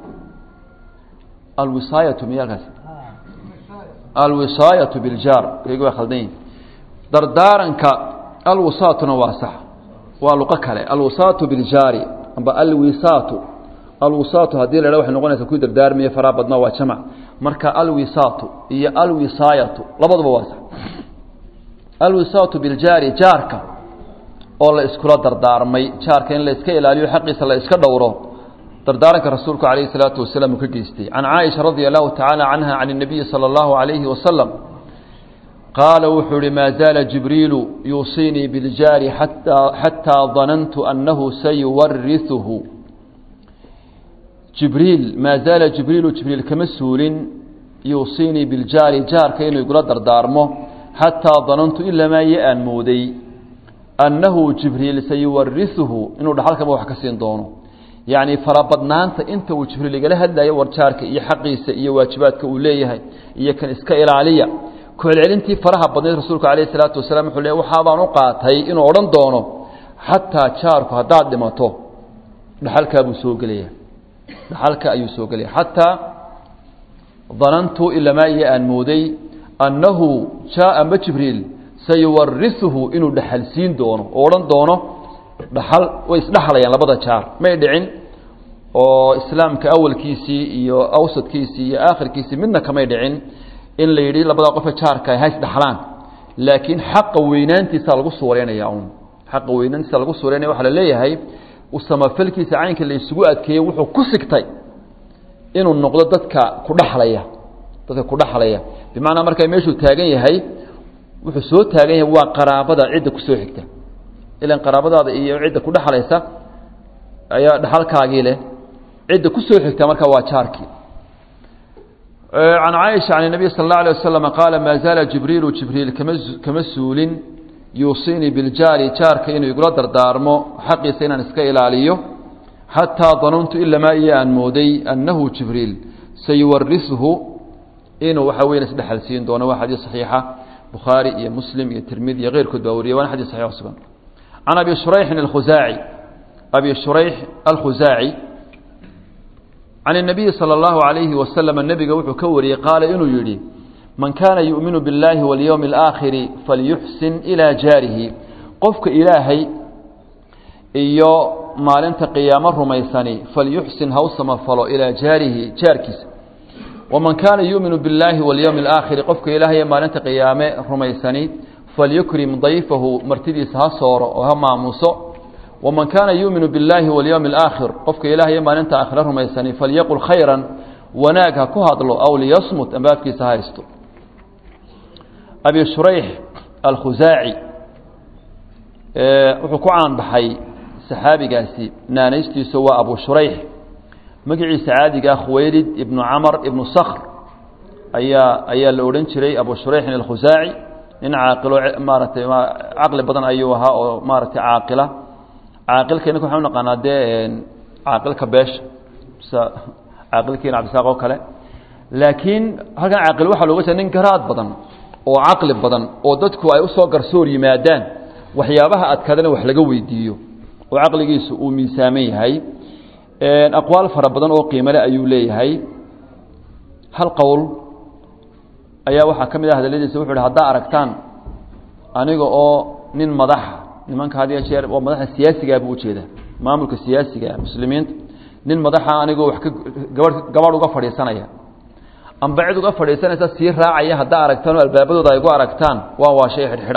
alwisaayatu miyaalkaas alwisaayatu biljaar iyagu waa khaldan yihin dardaaranka alwisaatuna waa sax waa luqo kale alwisaatu biljaari amba alwisaatu alwisaatu haddii la dha waxay noqonaysa kuwii dardaarmiya faraa badnaa waa jamac marka alwisaatu iyo alwisaayatu labaduba waa sax alwisaatu biljaari jaarka oo la iskula dardaarmay jaarka in la iska ilaaliyo xaqiisa la iska dhowro dardaaranka rasuulku calayhi salaatu wasalaam uu ka geystay can caaisha radia allahu tacaala canha can الnabiyi salى اllahu عalayhi wasalam qaala wuxuu ihi maa zaala jibriilu yuusiinii biljaari xataa danantu annahu sayuwariثuhu jibriil maa zaala jibriilu jibriil kama suulin yuusiinii biljaari jaarka inuu igula dardaarmo xataa danantu ilamaa iyo aan mooday annahu jibriil sayuwariثuhu inuu dhaxalkaba wax ka siin doono yacni farabadnaanta inta uu jibriil igala hadlayo warjaarka iyo xaqiisa iyo waajibaadka uu leeyahay iyo kan iska ilaaliya kucelcelintii faraha badnayd rasuulku calayhi salaatu wasalaam wuxuu le waxaabaan u qaatay inuu odhan doono xataa jaarku haddaad dhimato dhaxalkaabuu soo gelaya dhaxalka ayuu soo gelaya xataa danantu ilamaa iyo aan mooday annahu jaa amba jibriil sayuwariثuhu inuu dhaxal siin doono oo odhan doono dhaxal way isdhexlayaan labada jaar may dhicin oo islaamka awalkiisii iyo awsadkiisii iyo aakhirkiisii midna kamay dhicin in la yidhi labada qofe jaarka ha isdhaxlaan laakiin xaqa weynaantiisa lagu suureynaya un xaqa weynaantiisa lagu suureynaya waxaa la leeyahay usamafalkiisa caynka la isugu adkeeyey wuxuu ku sigtay inuu noqdo dadka ku dhaxlaya dadka ku dhaxlaya bimacnaa markaa meeshuu taagan yahay wuxuu soo taagan yahay waa qaraabada cidda kusoo xigta ilan qaraabadaada iyo cidda ku dhexlaysa ayaa dhaxalkaagii leh cidda kusoo xigta marka waa jaarkii can caaisha can الnabiy sal اlه alيه waslm qaala maa zaala jibriilu jibriil kama kama suulin yuusiinii biljaari jaarka inuu igula dardaarmo xaqiisa inaan iska ilaaliyo xataa danuntu ilamaa iyo aan mooday annahu jibriil sayuwarisuhu inuu waxa weyan isdhexal siin doono waa xadiis saxiixa bukhaari iyo muslim iyo tirmidi iyo keyrkood baa wariyay waana xadis saxix sugan can abi shurayxin alkhusaaci abi shurayx alkhusaaci can الnabiyi salى اllahu عalayhi waslama nebiga wuxuu ka wariyey qaala inuu yidhi man kaana yu'minu biاllahi walyowmi اlآakhiri falyuxsin ilaa jaarihi qofka ilaahay iyo maalinta qiyaamo rumaysani falyuxsin ha u samafalo ilaa jaarihi jaarkiisa waman kaana yu'minu biاllaahi walyowmi اlآakhiri qofka ilaahay ee maalinta qiyaame rumaysani falyukrim dayfahu martidiisa ha sooro oo ha maamuso waman kaana yuuminu biاllaahi walyowmi اlآakhir qofka ilaahay maalinta aakhire rumaysani falyaqul khayra wanaag ha ku hadlo aw liyasmut amba afkiisa ha haysto abi shurayx alkhusaaci wuxuu ku caanbaxay saxaabigaasi naanaystiisu waa abu shurayx magaciisa caadiga ah khuwaylid ibnu camar ibnu sakhr ayaa ayaa la odhan jiray abu shurayxin alkhusaaci nin caaqilo maaratay caqli badan ayuu ahaa oo maaratay caaqila caaqilka inaka waxaan unaqaanaa dee caaqilka beesha mise caaqilkiina cabdisaaq oo kale laakiin halkan caaqil waxaa looga jeeda nin garaad badan oo caqli badan oo dadku ay usoo garsoor yimaadaan waxyaabaha adkaadana wax laga weydiiyo oo caqligiisu uu miisaaman yahay aqwaal fara badan oo qiimale ayuu leeyahay hal qowl ayaa waxaa ka mid ah hadaladiisa wuxu uhi haddaa aragtaan aniga oo nin madaxa nimanka had iyo jeer waa madaxa siyaasigaa buu ujeedaa maamulka siyaasiga muslimiinta nin madaxa anigoo wax ka gabadh gabadh uga fadhiisanaya amba cid uga fadhiisanaysa sii raacaya haddaa aragtaan oo albaabadooda ay gu aragtaan waa waa shay xidhxidha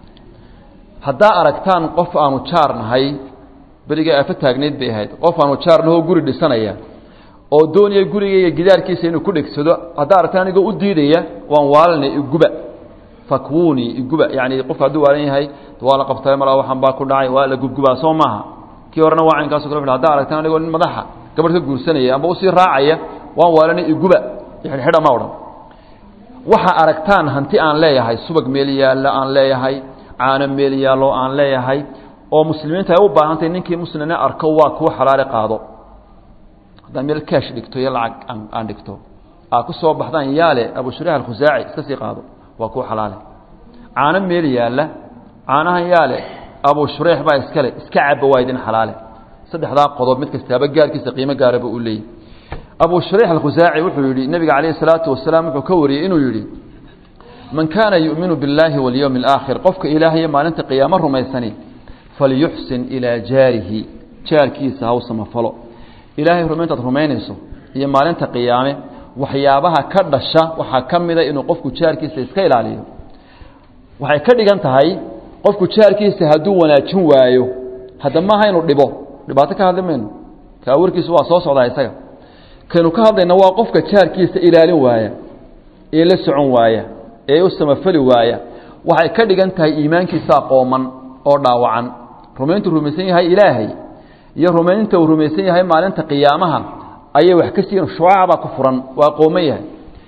haddaa aragtaan qof aanu jaar nahay beriga aafo taagnayd bay ahayd qof aanu jaar nahoo guri dhisanaya oo doonaya gurigayga gidaarkiisa inuu ku dhegsado haddaa aragtaan anigoo u diidaya waan waalanay iguba fakwuni iguba yani qofka hadduu waalan yahay waa la qabtay malaa waxaan baa ku dhacay waa la gubgubaa soo maaha kii horena waa caynkaas kale haddaa aragtaan anigoo nin madaxa gabadh ka guursanaya amba usii raacaya waan waalanay iguba xidhxidha ma odhan waxa aragtaan hanti aan leeyahay subag meel yaalla aan leeyahay caano meel yaallo aan leeyahay oo muslimiinta ay u baahantahy ninkii muslimna arko waa kuu xalaale qaado haddaan meel kaash dhigto iyo lacag aan dhigto aa ku soo baxdaan yaale abu shurax alkhusaaci iska sii qaado waa kuu xalaale caano meel yaalla caanahan yaale abu shureyx baa iskale iska caba waa idin xalaale saddexdaa qodob mid kastaaba gaarkiisa qiimo gaaraba uu leeyahy abu shureyx alkhusaaci wuxuu yidhi nebiga calayhi salaatu wasalaam wuxuu ka wariyey inuu yidhi man kaana yu'minu biاllaahi walyowmi اlaakhir qofka ilaahayo maalinta qiyaamo rumaysani falyuxsin ilaa jaarihi jaarkiisa haw samafalo ilaahay rumayntaad rumaynayso iyo maalinta qiyaame waxyaabaha ka dhasha waxaa ka mida inuu qofku jaarkiisa iska ilaaliyo waxay ka dhigan tahay qofku jaarkiisa hadduu wanaajin waayo hadda maaha inuu dhibo dhibaato ka hadli mayno kaa warkiisu waa soo socdaa isaga kaynu ka hadlayna waa qofka jaarkiisa ilaalin waaya ee la socon waaya ee u samafali waaya waxay ka dhigan tahay iimaankiisaa qooman oo dhaawacan rumayntuu rumaysan yahay ilaahay iyo rumaynta uu rumaysan yahay maalinta qiyaamaha ayay wax ka siiin shucaacbaa ku furan waa qooman yahay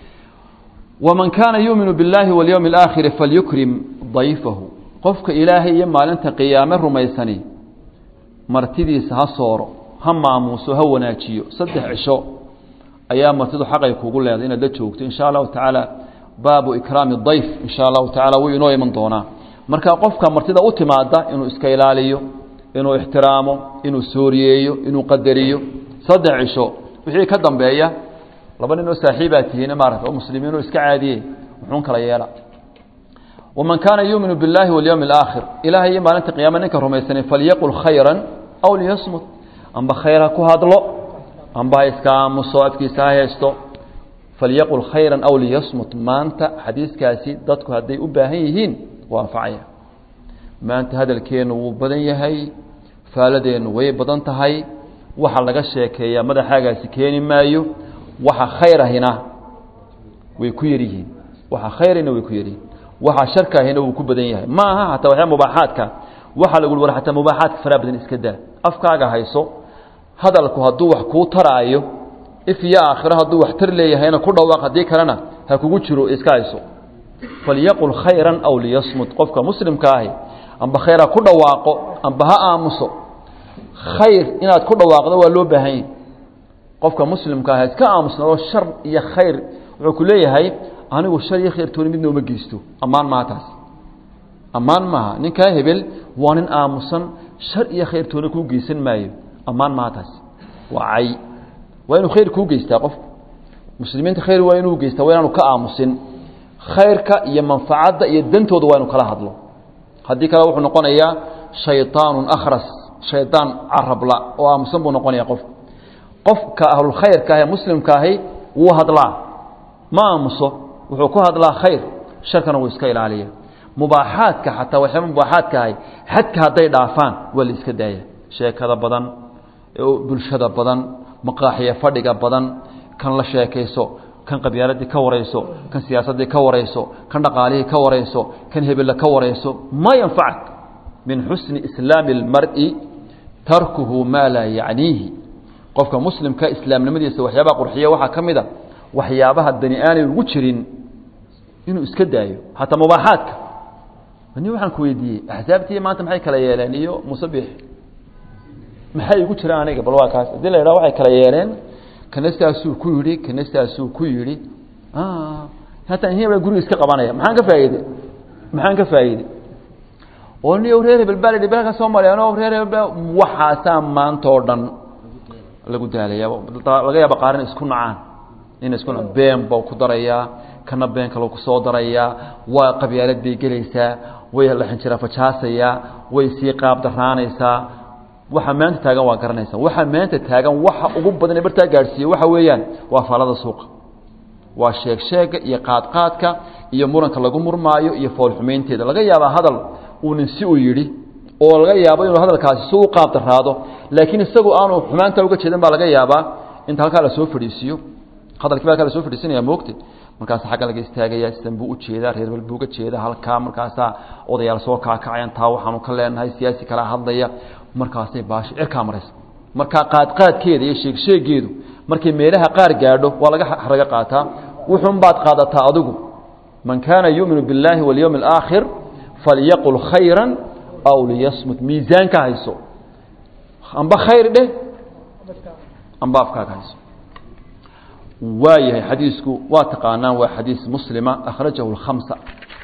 waman kaana yuuminu biاllaahi walyowmi اlaakhiri falyukrim dayfahu qofka ilaahay iyo maalinta qiyaame rumaysani martidiisa ha sooro ha maamuuso ha wanaajiyo saddex cisho ayaa martidu xaqay kugu leedahay inaad la joogto in sha allahu tacaala baabu ikraami dayf in sha allahu tacala wuu inoo iman doonaa marka qofka martida u timaada inuu iska ilaaliyo inuu ixtiraamo inuu sooriyeeyo inuu qadariyo saddex cisho wixii ka dambeeya laba nin oo saaxiibaa tihiin maarata oo muslimiin oo iska caadiyey muxuun kala yeela waman kaana yuuminu biاllaahi walyowmi اlaakhir ilahay iyo maalinta qiyaama ninka rumaysanay falyaqul khayra aw liyasmut amba khayr ha ku hadlo amba ha iska aamuso afkiisa ha heesto falyaqul khayra aw liyasmut maanta xadiiskaasi dadku hadday u baahan yihiin waa anfacaya maanta hadalkeennu wuu badan yahay faaladeennu way badan tahay waxa laga sheekeeyaa madaxaagaasi keeni maayo waxa khayrahina way ku yaryihiin waxa khayrahina way ku yaryihiin waxa sharkaahina wuu ku badan yahay ma aha hataa waxyaa mubaaxaadka waxaa lagu war hataa mubaaxaadka faraa badan iska daa afkaaga hayso hadalku hadduu wax kuu taraayo if iyo aakhiro hadduu wax tar leeyahayna ku dhawaaq haddii kalena ha kugu jiro iska hayso falyaqul khayran aw liyasmut qofka muslimka ahi amba khayr ha ku dhawaaqo amba ha aamuso khayr inaad ku dhawaaqdo waa loo baahan yahi qofka muslimka ah iska aamusnado shar iyo khayr wuxuu ku leeyahay anigu shar iyo khayr tooni midna uma geysto ammaan maaha taas ammaan maaha ninkaa hebel waa nin aamusan shar iyo khayr tooni kuu geysan maayo ammaan maaha taas waa cay waa inuu khayr kuu geystaa qofku muslimiinta khayr waa inuu geystaa waa inaanu ka aamusin khayrka iyo manfacadda iyo dantooda waa inu kala hadlo haddii kale wuxuu noqonayaa shayطaanu akhras shaydaan carabla oo aamusan buu noqonaya qofku qofka ahlulkhayrka ah ee muslimka ahi wuu hadlaa ma aamuso wuxuu ku hadlaa khayr sharkana wuu iska ilaaliya mubaaxaadka xataa waxyaaba mubaaxaadka ahay xadka hadday dhaafaan waa la iska daaya sheekada badan bulshada badan maqaaxiya fadhiga badan kan la sheekayso kan qabyaaladii ka warayso kan siyaasaddii ka warayso kan dhaqaalihii ka warayso kan hebella ka warayso ma yanfacak min xusni islaami اlmar'i tarkuhu maa laa yacniihi qofka muslimka islaamnimadiisa waxyaabaha qurxiya waxaa ka mid a waxyaabaha dani aanay ugu jirin inuu iska daayo hataa mubaaxaadka ni waxaan ku weydiiyey axsaabtii maanta maxay kala yeeleen iyo musabix maxay igu jiraan aniga bal waa kaas haddii la yidhaha waxay kala yeeleen kana saasuu ku yidhi kana saasuu ku yidhi hataa in baa guriga iska qabanaya maxaan ka faa'iide maxaan ka faa'iide oo ni reer hebel baa la yidhi bal ka soo mareen oo reer hebel waxaasaa maanta oo dhan lagu daalaya laga yaaba qaar in isku nacaan in isku nacaan been baa ku darayaa kana been kale ku soo darayaa waa qabyaalad bay gelaysaa way la xinjira fajaasayaa way sii qaab daraanaysaa waxa maanta taagan waa garanaysa waxa maanta taagan waxa ugu badan ee bartaa gaadhsiiye waxa weeyaan waa faalada suuqa waa sheeg sheega iyo qaadqaadka iyo muranka lagu murmaayo iyo foolxumaynteeda laga yaabaa hadal uu nin si u yidhi oo laga yaabo inuu hadalkaasi si u qaab daraado laakiin isagu aanu xumaanta uga jeedan baa laga yaabaa inta halkaa lasoo fadhiisiiyo hadalkii baa halkaa lasoo fadhiisinaya moogte markaas xagga laga istaagaya sidan buu ujeedaa reer bal buu uga jeeda halkaa markaasaa odayaal soo kaakacayan taa waxaanu ka leenahay siyaasi kala hadlaya markaasay baashi cirkaa maraysa markaa qaadqaadkeeda iyo sheegsheegeedu markay meelaha qaar gaadho waa laga raga qaataa wuxuun baad qaadataa adigu man kaana yuuminu biاllaahi walyowmi اlaakhir falyaqul khayra aw liyasmut miisaanka hayso amba khayr dheh amba afkaaga hayso waayahay xadiisku waa taqaanaan waa xadiis muslima akhrajahu اlkhamsa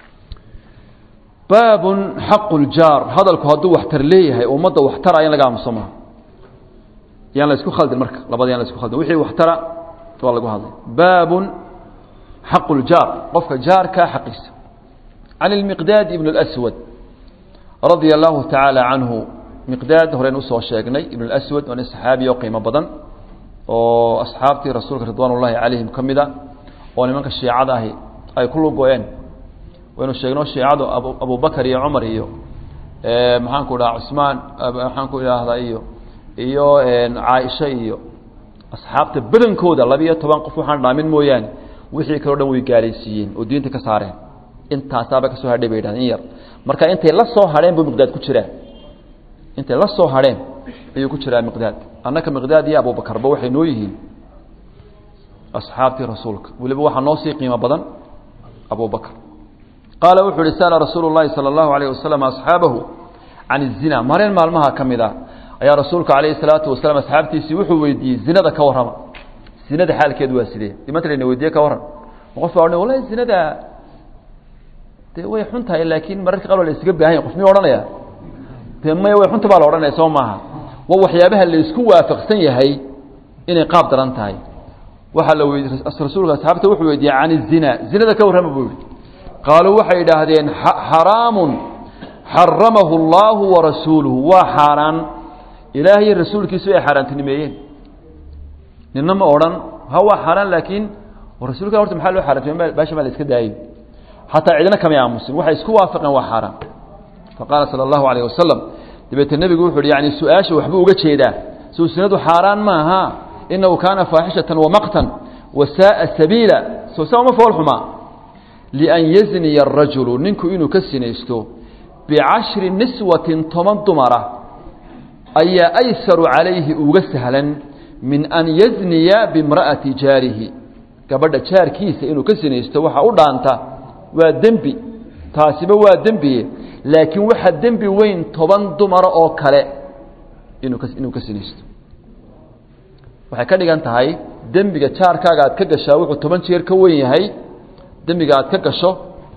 baabun xaqu ljaar hadalku hadduu waxtar leeyahay ummadda waxtara in laga aamuso maha yaan la isku khaldin marka labada yaan la isku khaldin wixii waxtara waa lagu hadlay baabun xaqu ljaar qofka jaarkaa xaqiisa can ilmiqdaad ibn اlأswad radia allahu tacaala canhu miqdaad horeen usoo sheegnay ibn اlأswad waa nin saxaabi oo qiimo badan oo asxaabtii rasuulka ridwaan ullahi calayhim ka mida oo nimanka shiicada ahi ay ku lugo-een waynu sheegno shiicadu abu abubakar iyo cumar iyo maxaanku dhaha cusmaan maxaanku idhaahdaa iyo iyo caaisha iyo asxaabta badankooda labiiyo toban qof waxaan dhaamin mooyaane wixii kaleo dhan way gaalaysiiyeen oo diinta ka saareen intaasaaba kasoo hadhay bay yidhahdeen in yar marka intay la soo hadheen buu miqdaad ku jiraa intay la soo hadheen ayuu ku jiraa miqdaad annaka miqdaad iyo abubakarba waxay noo yihiin asxaabtii rasuulka weliba waxaa noo sii qiimo badan abubakr qaala wuxuu uhi sa'ala rasuulu llahi sala allahu alayh wasalam asxaabahu can izina mareen maalmaha ka mid a ayaa rasuulka calayhi salaatu wasalaam asxaabtiisii wuxuu weydiiyey zinada ka warrama zinada xaalkeedu waa sidee imanta layna weydiiye ka warran qof baa odhan wallahi zinada dee way xun tahay laakiin mararka qaar waa la isaga baahanya qof miyuu odhanaya dee maya way xunta baa la odhanaya soo maaha waa waxyaabaha la isku waafaqsan yahay inay qaab daran tahay waxaa la weydi rasuulka asxaabta wuxuu weydiiyey can izina zinada ka warrama buu yihi qaaluu waxay idhaahdeen xaraamun xaramahu اllaahu warasuuluhu waa xaaraan ilaah iyo rasuulkiisu ay xaaraantinimeeyeen nina ma odhan ha waa xaaraan laakiin rasuulka horta maxaa loo xaaraantimey baasha maa la iska daayo xataa cidna kamay aamusin waxay isku waafaqeen waa xaaraan faqaala sala allahu alayh wasalam dabeete nebigu wuxu uhi yani su-aasha waxbuu uga jeedaa soo sinadu xaaraan maaha inahu kaana faaxishatan wamaqtan wasaaa sabiila soo saa uma fool xumaa lian yazniya arajulu ninku inuu ka sinaysto bicashri niswatin toban dumara ayaa aysaru calayhi uga sahlan min an yazniya bimra'ati jaarihi gabadha jaarkiisa inuu ka sinaysto waxa u dhaanta waa dembi taasiba waa dembiye laakiin waxa dembi weyn toban dumara oo kale inuu ka inuu ka sinaysto waxay ka dhigan tahay dembiga jaarkaaga aad ka gashaa wuxuu toban jeer ka wen yahay dembiga aad ka gasho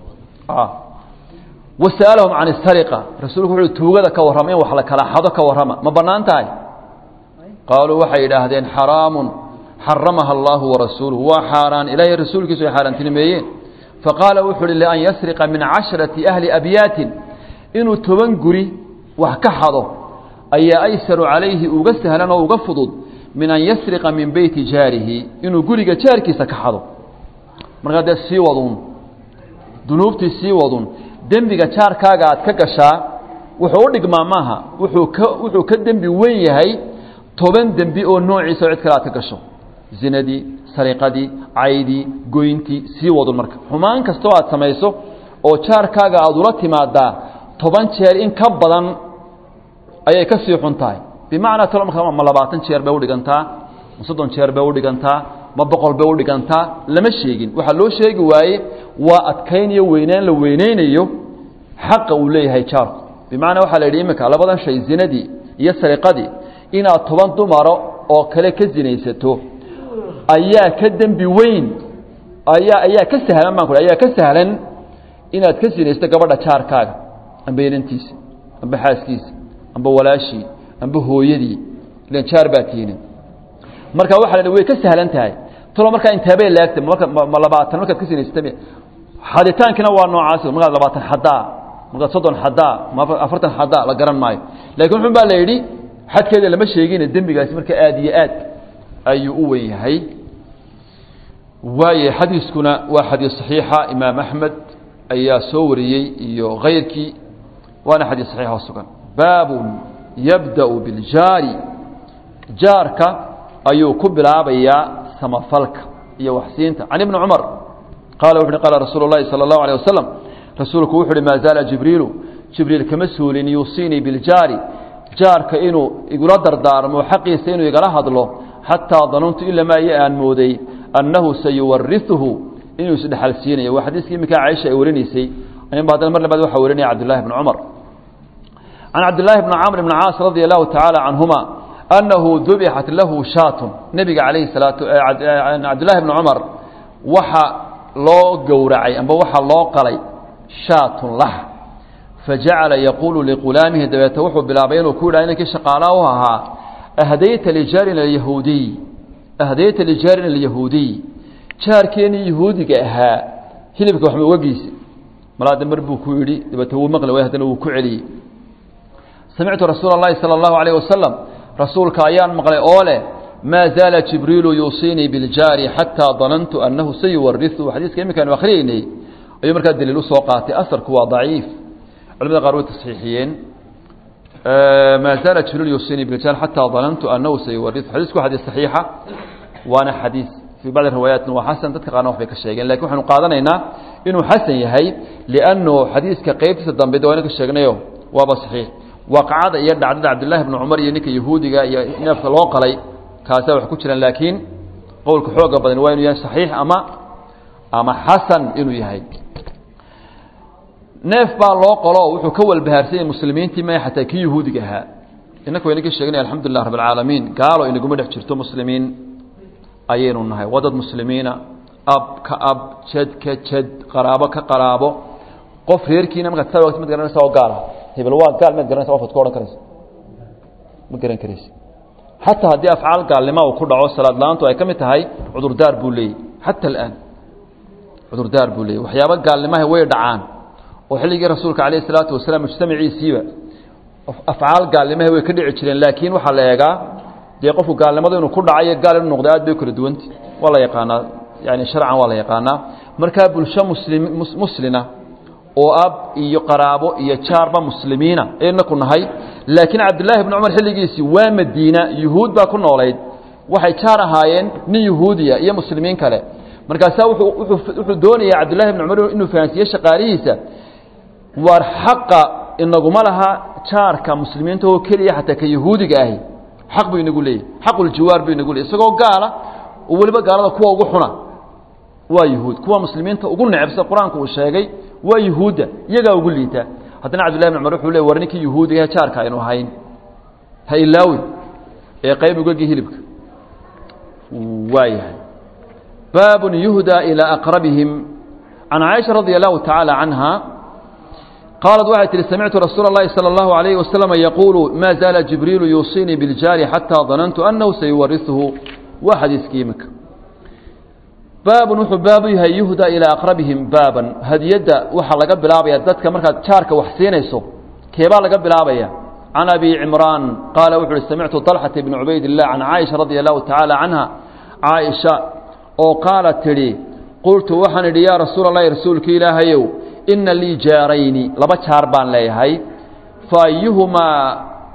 wasa'alahum can isariqa rasuulku wuxuu tuugada ka warrama in wax la kala xado ka warrama ma bannaan tahay qaaluu waxay yidhaahdeen xaraamun xaramaha allaahu warasuuluhu waa xaaraan ilaahay rasuulkiisu ay xaaraantinimeeyeen faqaala wuxuu uhi lian yasriqa min casharati ahli abyaatin inuu toban guri wax ka xado ayaa aysaru calayhi uga sahlan oo uga fudud min an yasriqa min beyti jaarihi inuu guriga jaarkiisa ka xado markaa dee sii waduun dunuubtii sii wadun dembiga jaarkaaga aad ka gashaa wuxuu u dhigmaa maaha wuxuu ka wuxuu ka dembi weyn yahay toban dembi oo noociisa oo cid kale aad ka gasho zinadii sariqadii caydii goyntii sii wadun marka xumaan kastoo aad samayso oo jaarkaaga aada ula timaadaa toban jeer in ka badan ayay ka sii xun tahay bimacnaa talo marka ma labaatan jeer bay udhigantaa ma soddon jeer bay udhigantaa ma boqol bay udhigantaa lama sheegin waxaa loo sheegi waaye waa adkaynayo weynaan la weyneynayo xaqa uu leeyahay jaarku bimacnaa waxaa la yidhi iminka labadan shay zinadii iyo sariqadii inaad toban dumaro oo kale ka zinaysato ayaa ka dembi weyn ayaa ayaa ka sahlan baan ku ayaa ka sahlan inaad ka sinaysto gabadha jaarkaaga amba inantiisa amba xaaskiisa amba walaashii amba hooyadii ilan jaar baa tiinin marka waxa la way ka sahlan tahay talo markaa intaabay laagta marka ma labaatan markaad ka sinaysata xaditaankina waa noocaas markaad labaatan xadaa markaad soddon xadaa ma afartan xadaa la garan maayo lakiin wuxun baa la yidhi xadkeeda lama sheegine dembigaasi marka aada iyo aad ayuu u wen yahay waaye xadiiskuna waa xadiis saxiixa imaam axmed ayaa soo wariyey iyo kayrkii waana xadiis saxiixa oo sugan baabun yabda'u biljaari jaarka ayuu ku bilaabayaa samafalka iyo waxsiinta can ibni cumar qaala wuxu uhi qaala rasuulu اllahi salى اllahu alيه wasalam rasuulku wuxu uhi maa zaala jibriilu jibriil kama suulin yuusiinii biljaari jaarka inuu igula dardaarmo xaqiisa inuu igala hadlo xataa danuntu ilamaa iyo aan mooday annahu sayuwariuhu inuu isdhexal siinayo waa xadiiskii iminkaa caaisha ay warinaysay anba haddana mar labaad waxaa warinaya cabdillahi bni cumar can cabdillaahi bni camr bni caas radia allahu tacaala canhuma annahu dubixat lahu shaatun nebiga calayhi salaatu cabdillahi bni cumar waxa loo gowracay amba waxa loo qalay shaatun lah fajacala yaquulu liqulaamihi dabeete wuxuu bilaabay inuu ku yidhaha inankii shaqaalaa u ahaa ahdayta lijaarin alyahuudiy ahdayta lijaarin alyahuudiy jaarkeenii yahuudiga ahaa hilibka waxma uga geysa malaada mar buu ku yidhi dabeete wuu maqli way haddana wuu ku celiyey samictu rasuula اllahi salى اllahu alayh wasalam rasuulka ayaan maqlay oo leh maa zaala jibriilu yuusiinii biljaari xataa danantu annahu sayuwariu xadiiska iminkaanu akhriyeynay ayuu markaa daliil usoo qaatay asarku waa daciif culamada qaar way tasxiixiyeen ما زال جبريل يوصيني بالرجال حتى ظننت أنه سيورث حديثك حديث صحيحة وأنا حديث في بعض الروايات هو حسن dadka qaarna waxbay ka sheegeen laakiin waxaanu qaadanaynaa inuu xasan yahay lianno xadiiska qaybtiisa dambe dawayna ka sheegnayo waaba saxiix waaqacada iyo dhacdada cabdullaahi ibnu cumar iyo ninka yahuudiga iyo neefka loo qalay kaasaa wax ku jiraan laakiin qowlka xooga badan waa inuu yahay saxiix ama ama xasan inuu yahay neef baa loo qalo wuxuu ka walbahaarsanyay muslimiintii ma xataa kii yahuudiga ahaa innaka wayna ka sheegnay alxamdulilah rabb alcaalamiin gaalo inaguma dhex jirto muslimiin ayaynu nahay waa dad muslimiina ab ka ab jad ka jad qaraabo ka qaraabo qof reerkiina markaad saa wagti mad garanaysa oo gaala hebel waa gaal maad garanaysa qofad ku odhan karaysa ma garan karaysa xataa haddii afcaal gaalnimo uu ku dhaco salaad la-aantu ay ka mid tahay cudurdaar buu leeyey xata alaan cudurdaar buu leeyey waxyaaba gaalnimaha way dhacaan oo xilligii rasuulka calayh isalaatu wasalaam mujtamaciisiiba afcaal gaalnimaha way ka dhici jireen laakiin waxaa la eegaa dee qofku gaalnimadu inuu ku dhacayo gaal inuu noqdo aad bay kala duwanti waa la yaqaanaa yani sharcan waa la yaqaanaa markaa bulsho muslim muslina oo ab iyo qaraabo iyo jaarba muslimiina ayna ku nahay laakiin cabdillaahi ibni cumar xilligiisii waa madiina yuhuud baa ku noolayd waxay jaar ahaayeen nin yuhuudiya iyo muslimiin kale markaasaa wuxuu doonaya cabdillahi ibni cumar inuu fahansiiye shaqaalihiisa waar xaqa inaguma laha jaarka muslimiinta oo keliya xataa ka yahuudiga ahi xaq buu inagu leeyahy xaquljiwaar buu inagu leeyay isagoo gaala oo weliba gaalada kuwa ugu xuna waa yuhuud kuwa muslimiinta ugu necebsa qur-aanku uu sheegay waa yuhuudda iyagaa ugu liita haddana cabdillahi bn cumar wuxuu le war ninkii yuhuudigahe jaarka aynu ahayn ha ilaawi ee qayb ugagii hilibka waa yahay baabun yuhdaa ilaa aqrabihim can caaisha radia allahu tacaala canha qaalat waxay tihi samictu rasuula اllahi salى اllahu alayh waslama yaquulu ma zaala jibriilu yuusiinii biljaari xataa danantu annahu sayuwarisuhu waa xadiiskii imika baabun wuxuu baabu yahay yuhda ilaa aqrabihim baaban hadiyadda waxaa laga bilaabaya dadka markaad jaarka wax siinayso keebaa laga bilaabaya can abi cimraan qaala wuxu uhi samictu طalxata bni cubayd illah can caaisha radia allahu tacaala canha caaisha oo qaala tidhi qultu waxaan idhi yaa rasuula allahi rasuulka ilaahayow ina lii jaarayni laba jaar baan leeyahay faayuhumaa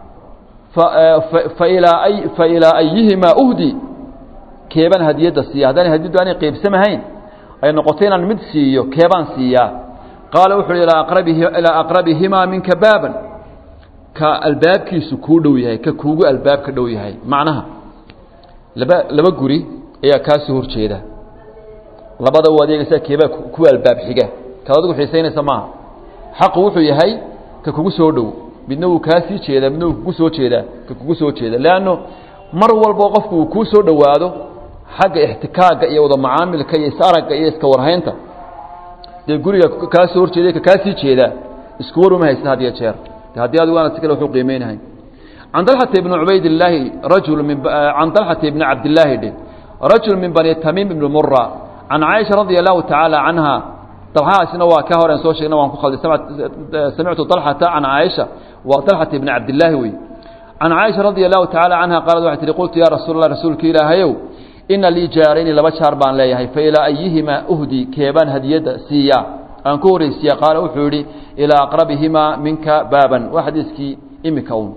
fa ilaa ayihimaa uhdi keebaan hadiyadda siiya haddaan hadiyaddu aanay qaybsamahayn ay noqoto inaan mid siiyo keebaan siiyaa qaala wuxu uhi ilaa aqrabihimaa minka baaban ka albaabkiisu kuu dhow yahay ka kuugu albaabka dhow yahay macnaha laba laba guri ayaa kaasii hor jeeda labada u adeegaysaa keebaa ku albaab xiga kaad adigu xiisaynaysa maaha xaqu wuxuu yahay ka kugu soo dhow midna wuu kaa sii jeedaa midna wuu kugu soo jeedaa ka kugu soo jeeda leanno mar walbo qofku uu kuu soo dhowaado xagga ixtikaagga iyo wada macaamilka iyo is-aragga iyo iska warhaynta dee guriga kaa soo horjeeday ka kaa sii jeedaa isku war uma haysta had iyo jeer de haddii adigu aanad si kale waxu qiimeynahay can dalxata ibni cubaydillaahi rajul min can dalxata ibni cabdillaahi dhe rajul min bani tamiim ibni mura can caaisha radia allahu tacaala canha dalxahaasina waa ka horen soo sheegna waan ku khalday samictu dalxata can caaisha waa dalxata ibni cabdillaahi wey can caaisha radia allahu tacaala canha qaalad waxay tihi qultu yaa rasuul allah rasuulka ilaahayow ina lii jaarayni laba jaar baan leeyahay fa ilaa ayihimaa uhdi keebaan hadiyadda siiyaa aan ku horreysiiya qaala wuxuu yidhi ilaa aqrabihimaa minka baaban waa xadiiskii imika un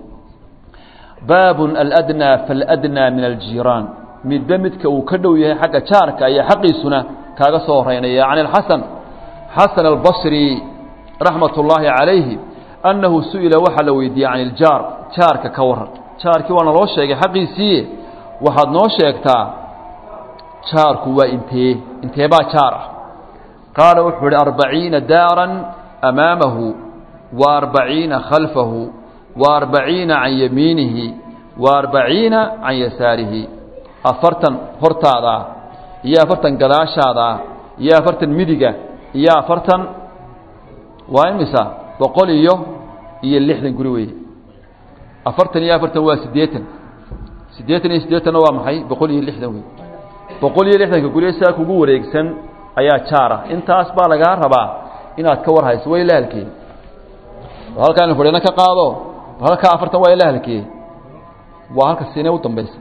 baabun aladnaa faaladnaa min aljiiraan midba midka uu ka dhow yahay xagga jaarka iyo xaqiisuna kaaga soo horeynaya can alxasan xasan albasri raxmat ullaahi calayhi annahu su'ila waxaa la weydiiyey can iljaar jaarka ka waran jaarkii waa naloo sheegay xaqiisiiye waxaad noo sheegtaa jaarku waa intee inteebaa jaar ah qaala wuxuu ihi arbaciina daaran amaamahu wa arbaciina khalfahu wa arbaciina can yamiinihi wa arbaciina can yasaarihi afartan hortaada ah iyo afartan gadaashaada ah iyo afartan midiga iyo afartan waa imisa boqol iyo iyo lixdan guri weeye afartan iyo afartan waa siddeetan siddeetan iyo siddeetanna waa maxay boqol iyo lixdan wey boqol iyo lixdanka gurye saa kugu wareegsan ayaa jaar ah intaas baa lagaa rabaa inaad ka war hayso waa ila halkee halkaan fadhina ka qaado halkaa afartan waa ila halkee waa halka siinee u dambaysa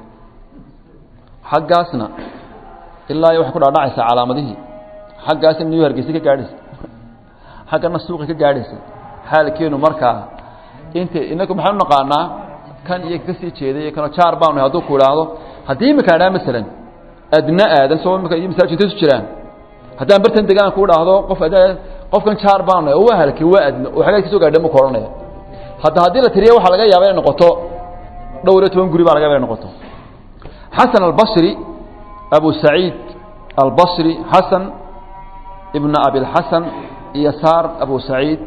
xaggaasna ilaa iyo waxay ku dhaadhacaysaa calaamadihii xaggaasna new hargeysa ka gaadhaysa xaggana suuqa ka gaadhaysa xaalkeenu markaa int inaku maxaan u naqaanaa kan iyo kasii jeeday iyo kanoo jaar baanu hadduu ku idhaahdo haddii imika idhaha masalan adna aadan soo imika iyo masaajid intay isu jiraan haddaan bartan degaan ku idhaahdo qof ad qofkan jaar baanu oo waa halkay waa adna oo xagee kasoo gaadha muku odhanaya hadda haddii la tiriyo waxaa laga yaaba inay noqoto dhowr iyo toban guri baa laga yaba inay noqoto xasan albasri abu saciid albasri xasan ibna abilxasan iyo saar abu saciid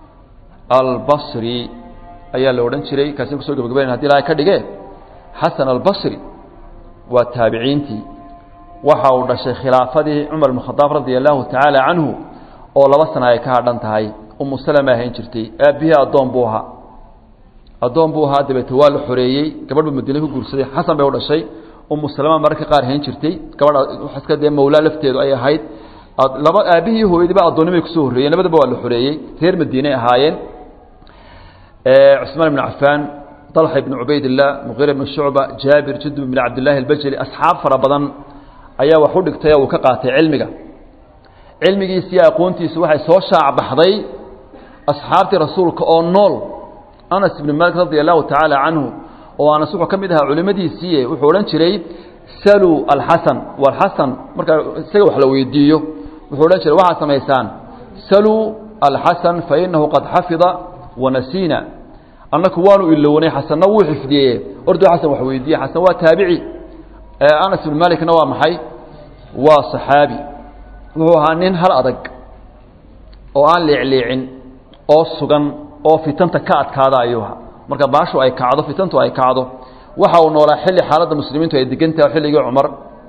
albasri ayaa la odhan jiray kaasi kusoo gabagabayn hadi ilahay ka dhige xasan albasri waa taabiciintii waxa uu dhashay khilaafadii cumar bn khadaab radia allahu tacaala canhu oo laba sana ay ka hadhan tahay umu salama ahayn jirtay aabbihii addoon buu ahaa addoon buu ahaa dabeete waa la xoreeyey gabadhbu madiine ku guursaday xasan bay u dhashay umu salama mararka qaar hayn jirtay gabadha iska dee mawlaa lafteedu ay ahayd laba aabbihii hooyadiiba addoonnimay kusoo horreeyeen labadaba waa la xoreeyey reer madiiney ahaayeen cثmaan بن cafaan طلxa بn cubaydالlah mغira بn shucba jaabir judub بn cabdالlahi اlbajli asxaab fara badan ayaa wax u dhigtay oo uu ka qaatay cilmiga cilmigiisi iyo aqoontiisu waxay soo shaac baxday asxaabtii rasuulka oo nool anas ibn malik radi allahu tacaala canhu oo anas wuxuu ka mid ahaa culimadiisii wuxuu odhan jiray saluu alxasan walxasan markaa isaga wax la weydiiyo wuxuu odhan jiray waxaad samaysaan saluu alxasan fainahu qad xafida wanasiina annaku waanu ilownay xasanna wuu xifdiyey ordo xasan wax weydiiye xasan waa taabici anas ibn malikna waa maxay waa saxaabi wuxuu ahaa nin hal adag oo aan leecleecin oo sugan oo fitanta ka adkaada ayuu ahaa marka baashu ay kacdo fitantu ay kacdo waxa uu noolaa xilli xaaladda muslimiintu ay degantaha xilligii cumar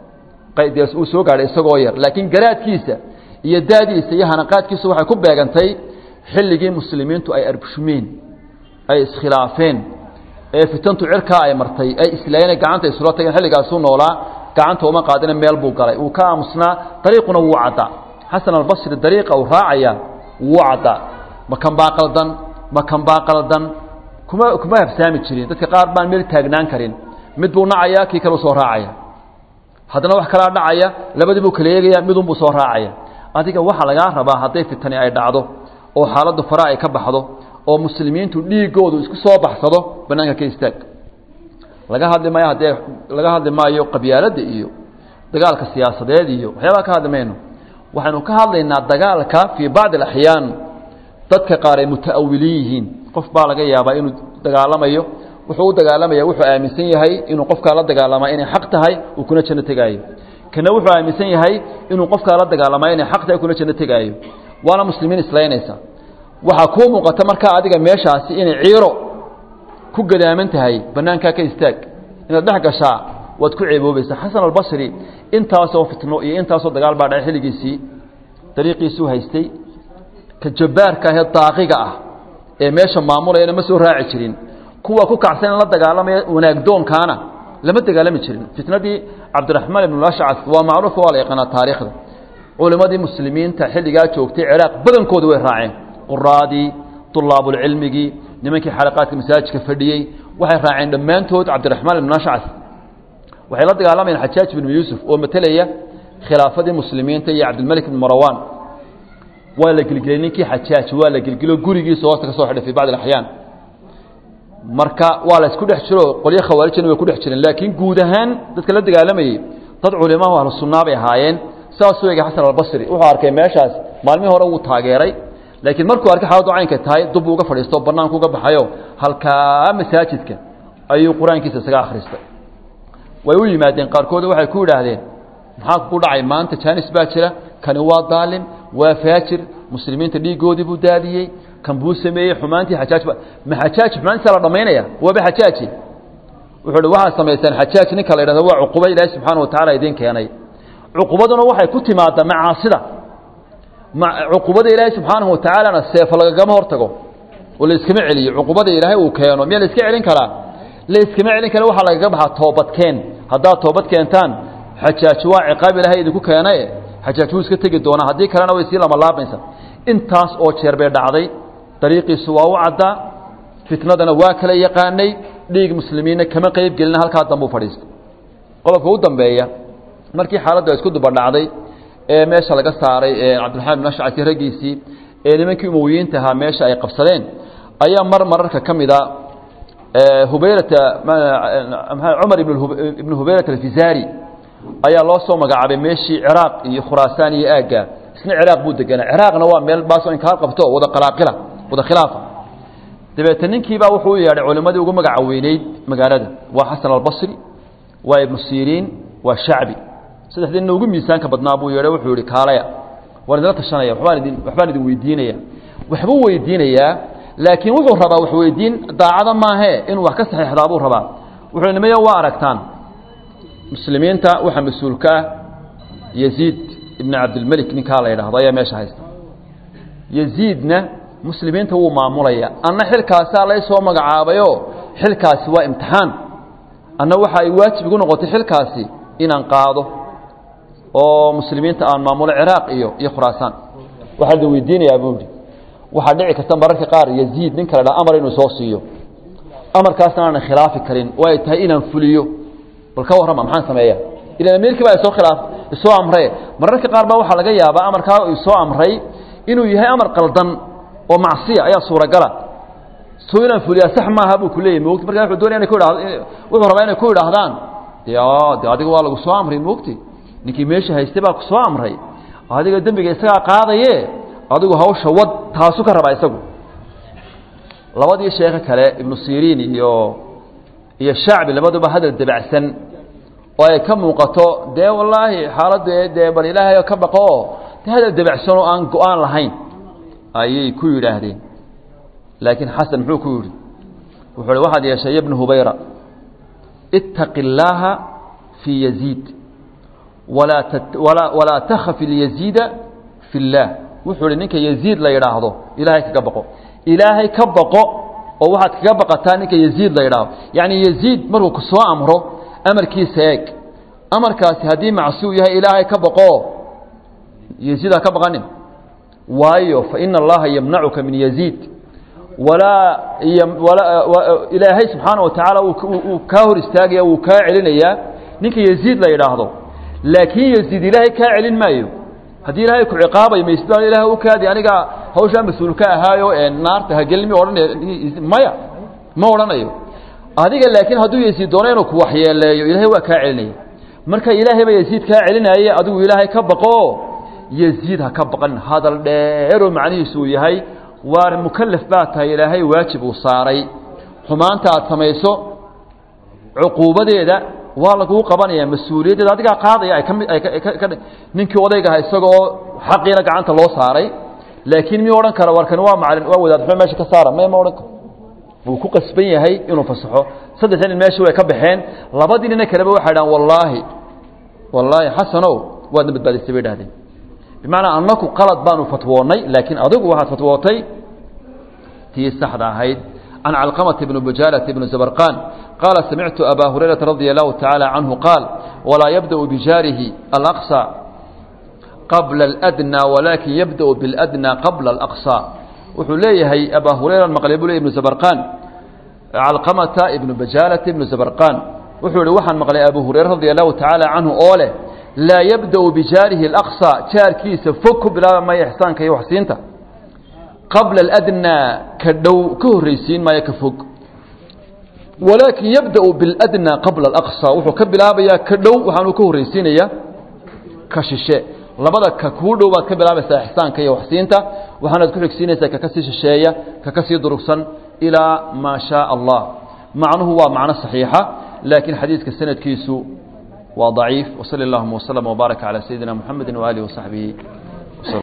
uu soo gaadhay isagoo yar laakiin garaadkiisa iyo daadiisa iyo hanaqaadkiisu waxay ku beegantay xilligii muslimiintu ay arbshumeen ay iskhilaafeen ee fitantu cirkaa ay martay ay islaayeen gacanta isula tageen xilligaasuu noolaa gacanta uma qaadina meel buu galay uu ka aamusnaa dariiquna wuu caddaa xasan albasri dariiqa uu raacaya wuu caddaa ma kan baa qaldan ma kan baa qaldan kuma kuma habsaami jirin dadka qaar baan meel taagnaan karin mid buu nacayaa kii kale u soo raacaya haddana wax kalaa dhacaya labadii buu kala eegaya midunbuu soo raacaya adiga waxaa lagaa rabaa hadday fitani ay dhacdo oo xaaladdu fara ay ka baxdo oo muslimiintu dhiigoodu isku soo baxsado bannaanka ka istaag laga hadli maayo haddee laga hadli maayo qabyaaladda iyo dagaalka siyaasadeed iyo waxyaabaa ka hadli mayno waxaynu ka hadlaynaa dagaalka fii bacdi alaxyaan dadka qaar ay muta'awiliin yihiin qof baa laga yaabaa inuu dagaalamayo wuxuu u dagaalamaya wuxuu aaminsan yahay inuu qofkaa la dagaalamaa inay xaq tahay uu kuna janno tegaayo kana wuxuu aaminsan yahay inuu qofkaa la dagaalamaa inay xaq tahay kuna janno tegaayo waana muslimiin islaynaysa waxaa kuu muuqata markaa adiga meeshaasi inay ciiro ku gadaaman tahay bannaankaa ka istaag inaad dhex gashaa waad ku ceeboobaysaa xasan albasri intaasoo fitno iyo intaasoo dagaal baa dhacay xilligiisii dariiqiisuu haystay ka jabbaarka ahee daaqiga ah ee meesha maamulayana ma soo raaci jirin kuwa ku kacsan in la dagaalamaya wanaagdoonkaana lama dagaalami jirin fitnadii cabdiraxmaan ibn ashcas waa macruuf waa la yaqaanaa taariikhda culimmadii muslimiinta xilligaa joogtay ciraaq badankooda way raaceen quraadii طulaabulcilmigii nimankii xalaqaadka masaajidka fadhiyey waxay raaceen dhammaantood cabdiraxmaan ibn ashcas waxay la dagaalamayeen xajaaj ibnu yuusuf oo matelaya khilaafadii muslimiinta iyo cabdilmalik ibn marawaan waa la gelgelay ninkii xajaaj waa la gelgelo gurigiisa hoosta ka soo xidhay fi bacdi axyaan marka waa la isku dhex jiro qolyo khawaarijana way ku dhex jireen laakiin guud ahaan dadka la dagaalamayey dad culimahu ahlu sunnaa bay ahaayeen saasuu egay xasan albasri wuxuu arkay meeshaas maalmihii hore wuu taageeray laakiin markuu arkay xaaladu caynka tahay dub uga fadhiisto bannaanku uga baxayo halkaa masaajidka ayuu qur-aankiisa isaga akhristay way u yimaadeen qaarkood waxay ku yidhaahdeen maxaa ku dhacay maanta jaanis baa jira kani waa daalim waa faajir muslimiinta dhiigoodii buu daadiyey kan buu sameeyey xumaantii xajaaj ba ma xajaaj xumaantiisa la dhammaynaya waaba xajaaji wuxuu hi waxaad samaysaan xajaaj ninka la yidhahdo waa cuquba ilaahi subxaana wa tacala idiin keenay cuqubaduna waxay ku timaaddaa macaasida cuqubada ilaahay subxaanahu watacaalana seefo lagagama hortago oo la iskama celiyo cuqubada ilaahay uu keeno miyaa la iska celin karaa la iskama celin kara waxaa lagaga baxaa toobadkeen haddaad toobad keentaan xajaaj waa ciqaab ilaahay idinku keenaye xajaaj wuu iska tegi doonaa haddii kalena way sii lamalaabaysa intaas oo jeer bay dhacday dariiqiisu waa u caddaa fitnadana waa kala yaqaanay dhiig muslimiinna kama qeyb gelina halkaa dambuu fadhiistay qodobka u dambeeya markii xaaladda isku duba dhacday ee meesha laga saaray cabdiraxmaan bin ashcasi raggiisii ee nimankii umowiyiinta ahaa meesha ay qabsadeen ayaa mar mararka ka mida hubayrata cumar ibnu hubayrata alfizari ayaa loo soo magacaabay meeshii ciraaq iyo khuraasaan iyo aagga isna ciraaq buu deganaa ciraaqna waa meel baasoo inkaar qabto wada qalaaqila wada khilaafa dabeete ninkiibaa wuxuu u yeedhay culimmadii ugu magaca weyneyd magaalada waa xasan albasri waa ibnu siriin waa shacbi saddexdii nin ugu miisaanka badnaa buu yeedhay wuxuu yihi kaalaya waan idinla tashanaya wabaan idin waxbaan idin weydiinaya waxbuu weydiinayaa laakiin wuxuu rabaa wax weydiin daacada maahee inuu wax ka saxiixdaa buu rabaa wuxuu nimayo waa aragtaan muslimiinta waxaa mas-uulka ah yaziid ibn cabdilmelik ninkaa la yidhaahdo ayaa meesha haysta yaziidna muslimiinta wuu maamulaya anna xilkaasaa lay soo magacaabayo xilkaasi waa imtixaan anna waxa ay waajib igu noqotay xilkaasi inaan qaado oo muslimiinta aan maamulo ciraaq iyo iyo khuraasaan waxaa la weydiinayaa buu yidhi waxaa dhici karta mararka qaar yaziid nin kale dha amar inuu soo siiyo amarkaasna aanan khilaafi karin oo ay tahay inaan fuliyo bal ka warrama maxaan sameeya ilan amiirkii baa isoo khilaaf isoo amre mararka qaar baa waxaa laga yaabaa amarkaa isoo amray inuu yahay amar qaldan oo macsiya ayaa suuragala soo inaan fuliyaa sax maaha buu ku leeyahy moogti markaa wuxuu doonaya inay ku idhahdo wuxuu rabaa inay ku idhaahdaan dee de adiga waa lagu soo amray moogti ninkii meesha haystay baa ku soo amray adiga dembiga isagaa qaadaye adigu hawsha wad taasu ka rabaa isagu labadii sheekhe kale ibnu siriin iyo iyo shacbi labaduba hadal dabacsan oo ay ka muuqato dee wallaahi xaaladdu dee bal ilaahay ka baqo oo de hadal dabacsan oo aan go-aan lahayn ayay ku yidhaahdeen laakiin xasan muxuu ku yidhi wuxuu hi waxaad yeeshay ya bna hubayra ittaqi illaaha fii yaziid walaa walaa walaa takhafi lyaziida fi اllaah wuxuu hi ninka yaziid la yidhaahdo ilaahay kaga baqo ilaahay ka baqo oo waxaad kaga baqataa ninka yaziid la yidhaahdo yacni yaziid markuu ku soo amro amarkiisa eeg amarkaasi haddii macsiu yahay ilaahay ka baqo yaziid ha ka baqanin waayo faina allaha yamnacuka min yaziid walaa ilaahay subxaana wa tacaala uu kaa hor istaagaya wuu kaa celinayaa ninka yaziid la yidhaahdo laakiin yaziid ilaahay kaa celin maayo haddii ilaahay ku ciqaabayo maysd ilaah u kaadi aniga hawshaa mas-uul ka ahaayo naarta hagelmi odhanay maya ma odhanayo adiga laakiin hadduu yaziid doono inuu ku waxyeeleeyo ilaahay waa kaa celinaya marka ilaahay baa yaziid kaa celinaaye adigu ilaahay ka baqo yaziid ha ka baqan hadal dheeroo macnihiisu uu yahay waar mukalaf baa tahay ilaahay waajib uu saaray xumaanta aad samayso cuquubadeeda waa laguu qabanaya mas-uuliyaddeeda adigaa qaadaya ay kami ay ka ninkii odaygaha isagoo xaqiina gacanta loo saaray laakiin miyuu odhan kara warkani waa macalin waa wadaad xume meesha ka saara may ma odhan karo wuu ku qasban yahay inuu fasaxo saddexda nin meesha way ka baxeen labadii nina kaleba waxay dhahan wallaahi wallaahi xasanow waadna badbaadisay bay dhahdeen bimacnaa annaku qalad baanu fatwoonnay laakiin adigu waxaad fatwootay tii saxda ahayd can calqamata bni bujaalata bni zabarqaan qaala samictu abaa hurayrata radia allahu tacaala canhu qaal walaa yabda'u bijaarihi alaqsa qabla aladnaa walaakin yabda'u biاladnaa qabla alaqsa wuxuu leeyahay abaa hurayra maqlay buu ley ibnu zabarqaan calqamata ibnu bajaalata ibnu zabarqaan wuxuu ihi waxaan maqlay abu hurayra radia allahu tacaala canhu oo leh laa yabda'u bijaarihi alaqsa jaarkiisa fog ku bilaaba maayo ixsaanka iyo waxsiinta qabla aladnaa ka dhow ka horraysiin maayo ka fog walaakin yabda'u biاladnaa qabla alaqsa wuxuu ka bilaabayaa ka dhow waxaanuu ka horraysiinayaa ka shishe labada ka kuu dhow baad ka bilaabaysaa ixsaanka iyo waxsiinta waxaanaad ku xigsiinaysaa kaka sii shisheeya kaka sii durugsan ilaa maa shaaa allah macnuhu waa macno saxiixa laakiin xadiidka sanadkiisu waa ضaciif wsali اllahuma wslm wbaaraka calى sayidina mxamedi waalihi wasaxbihi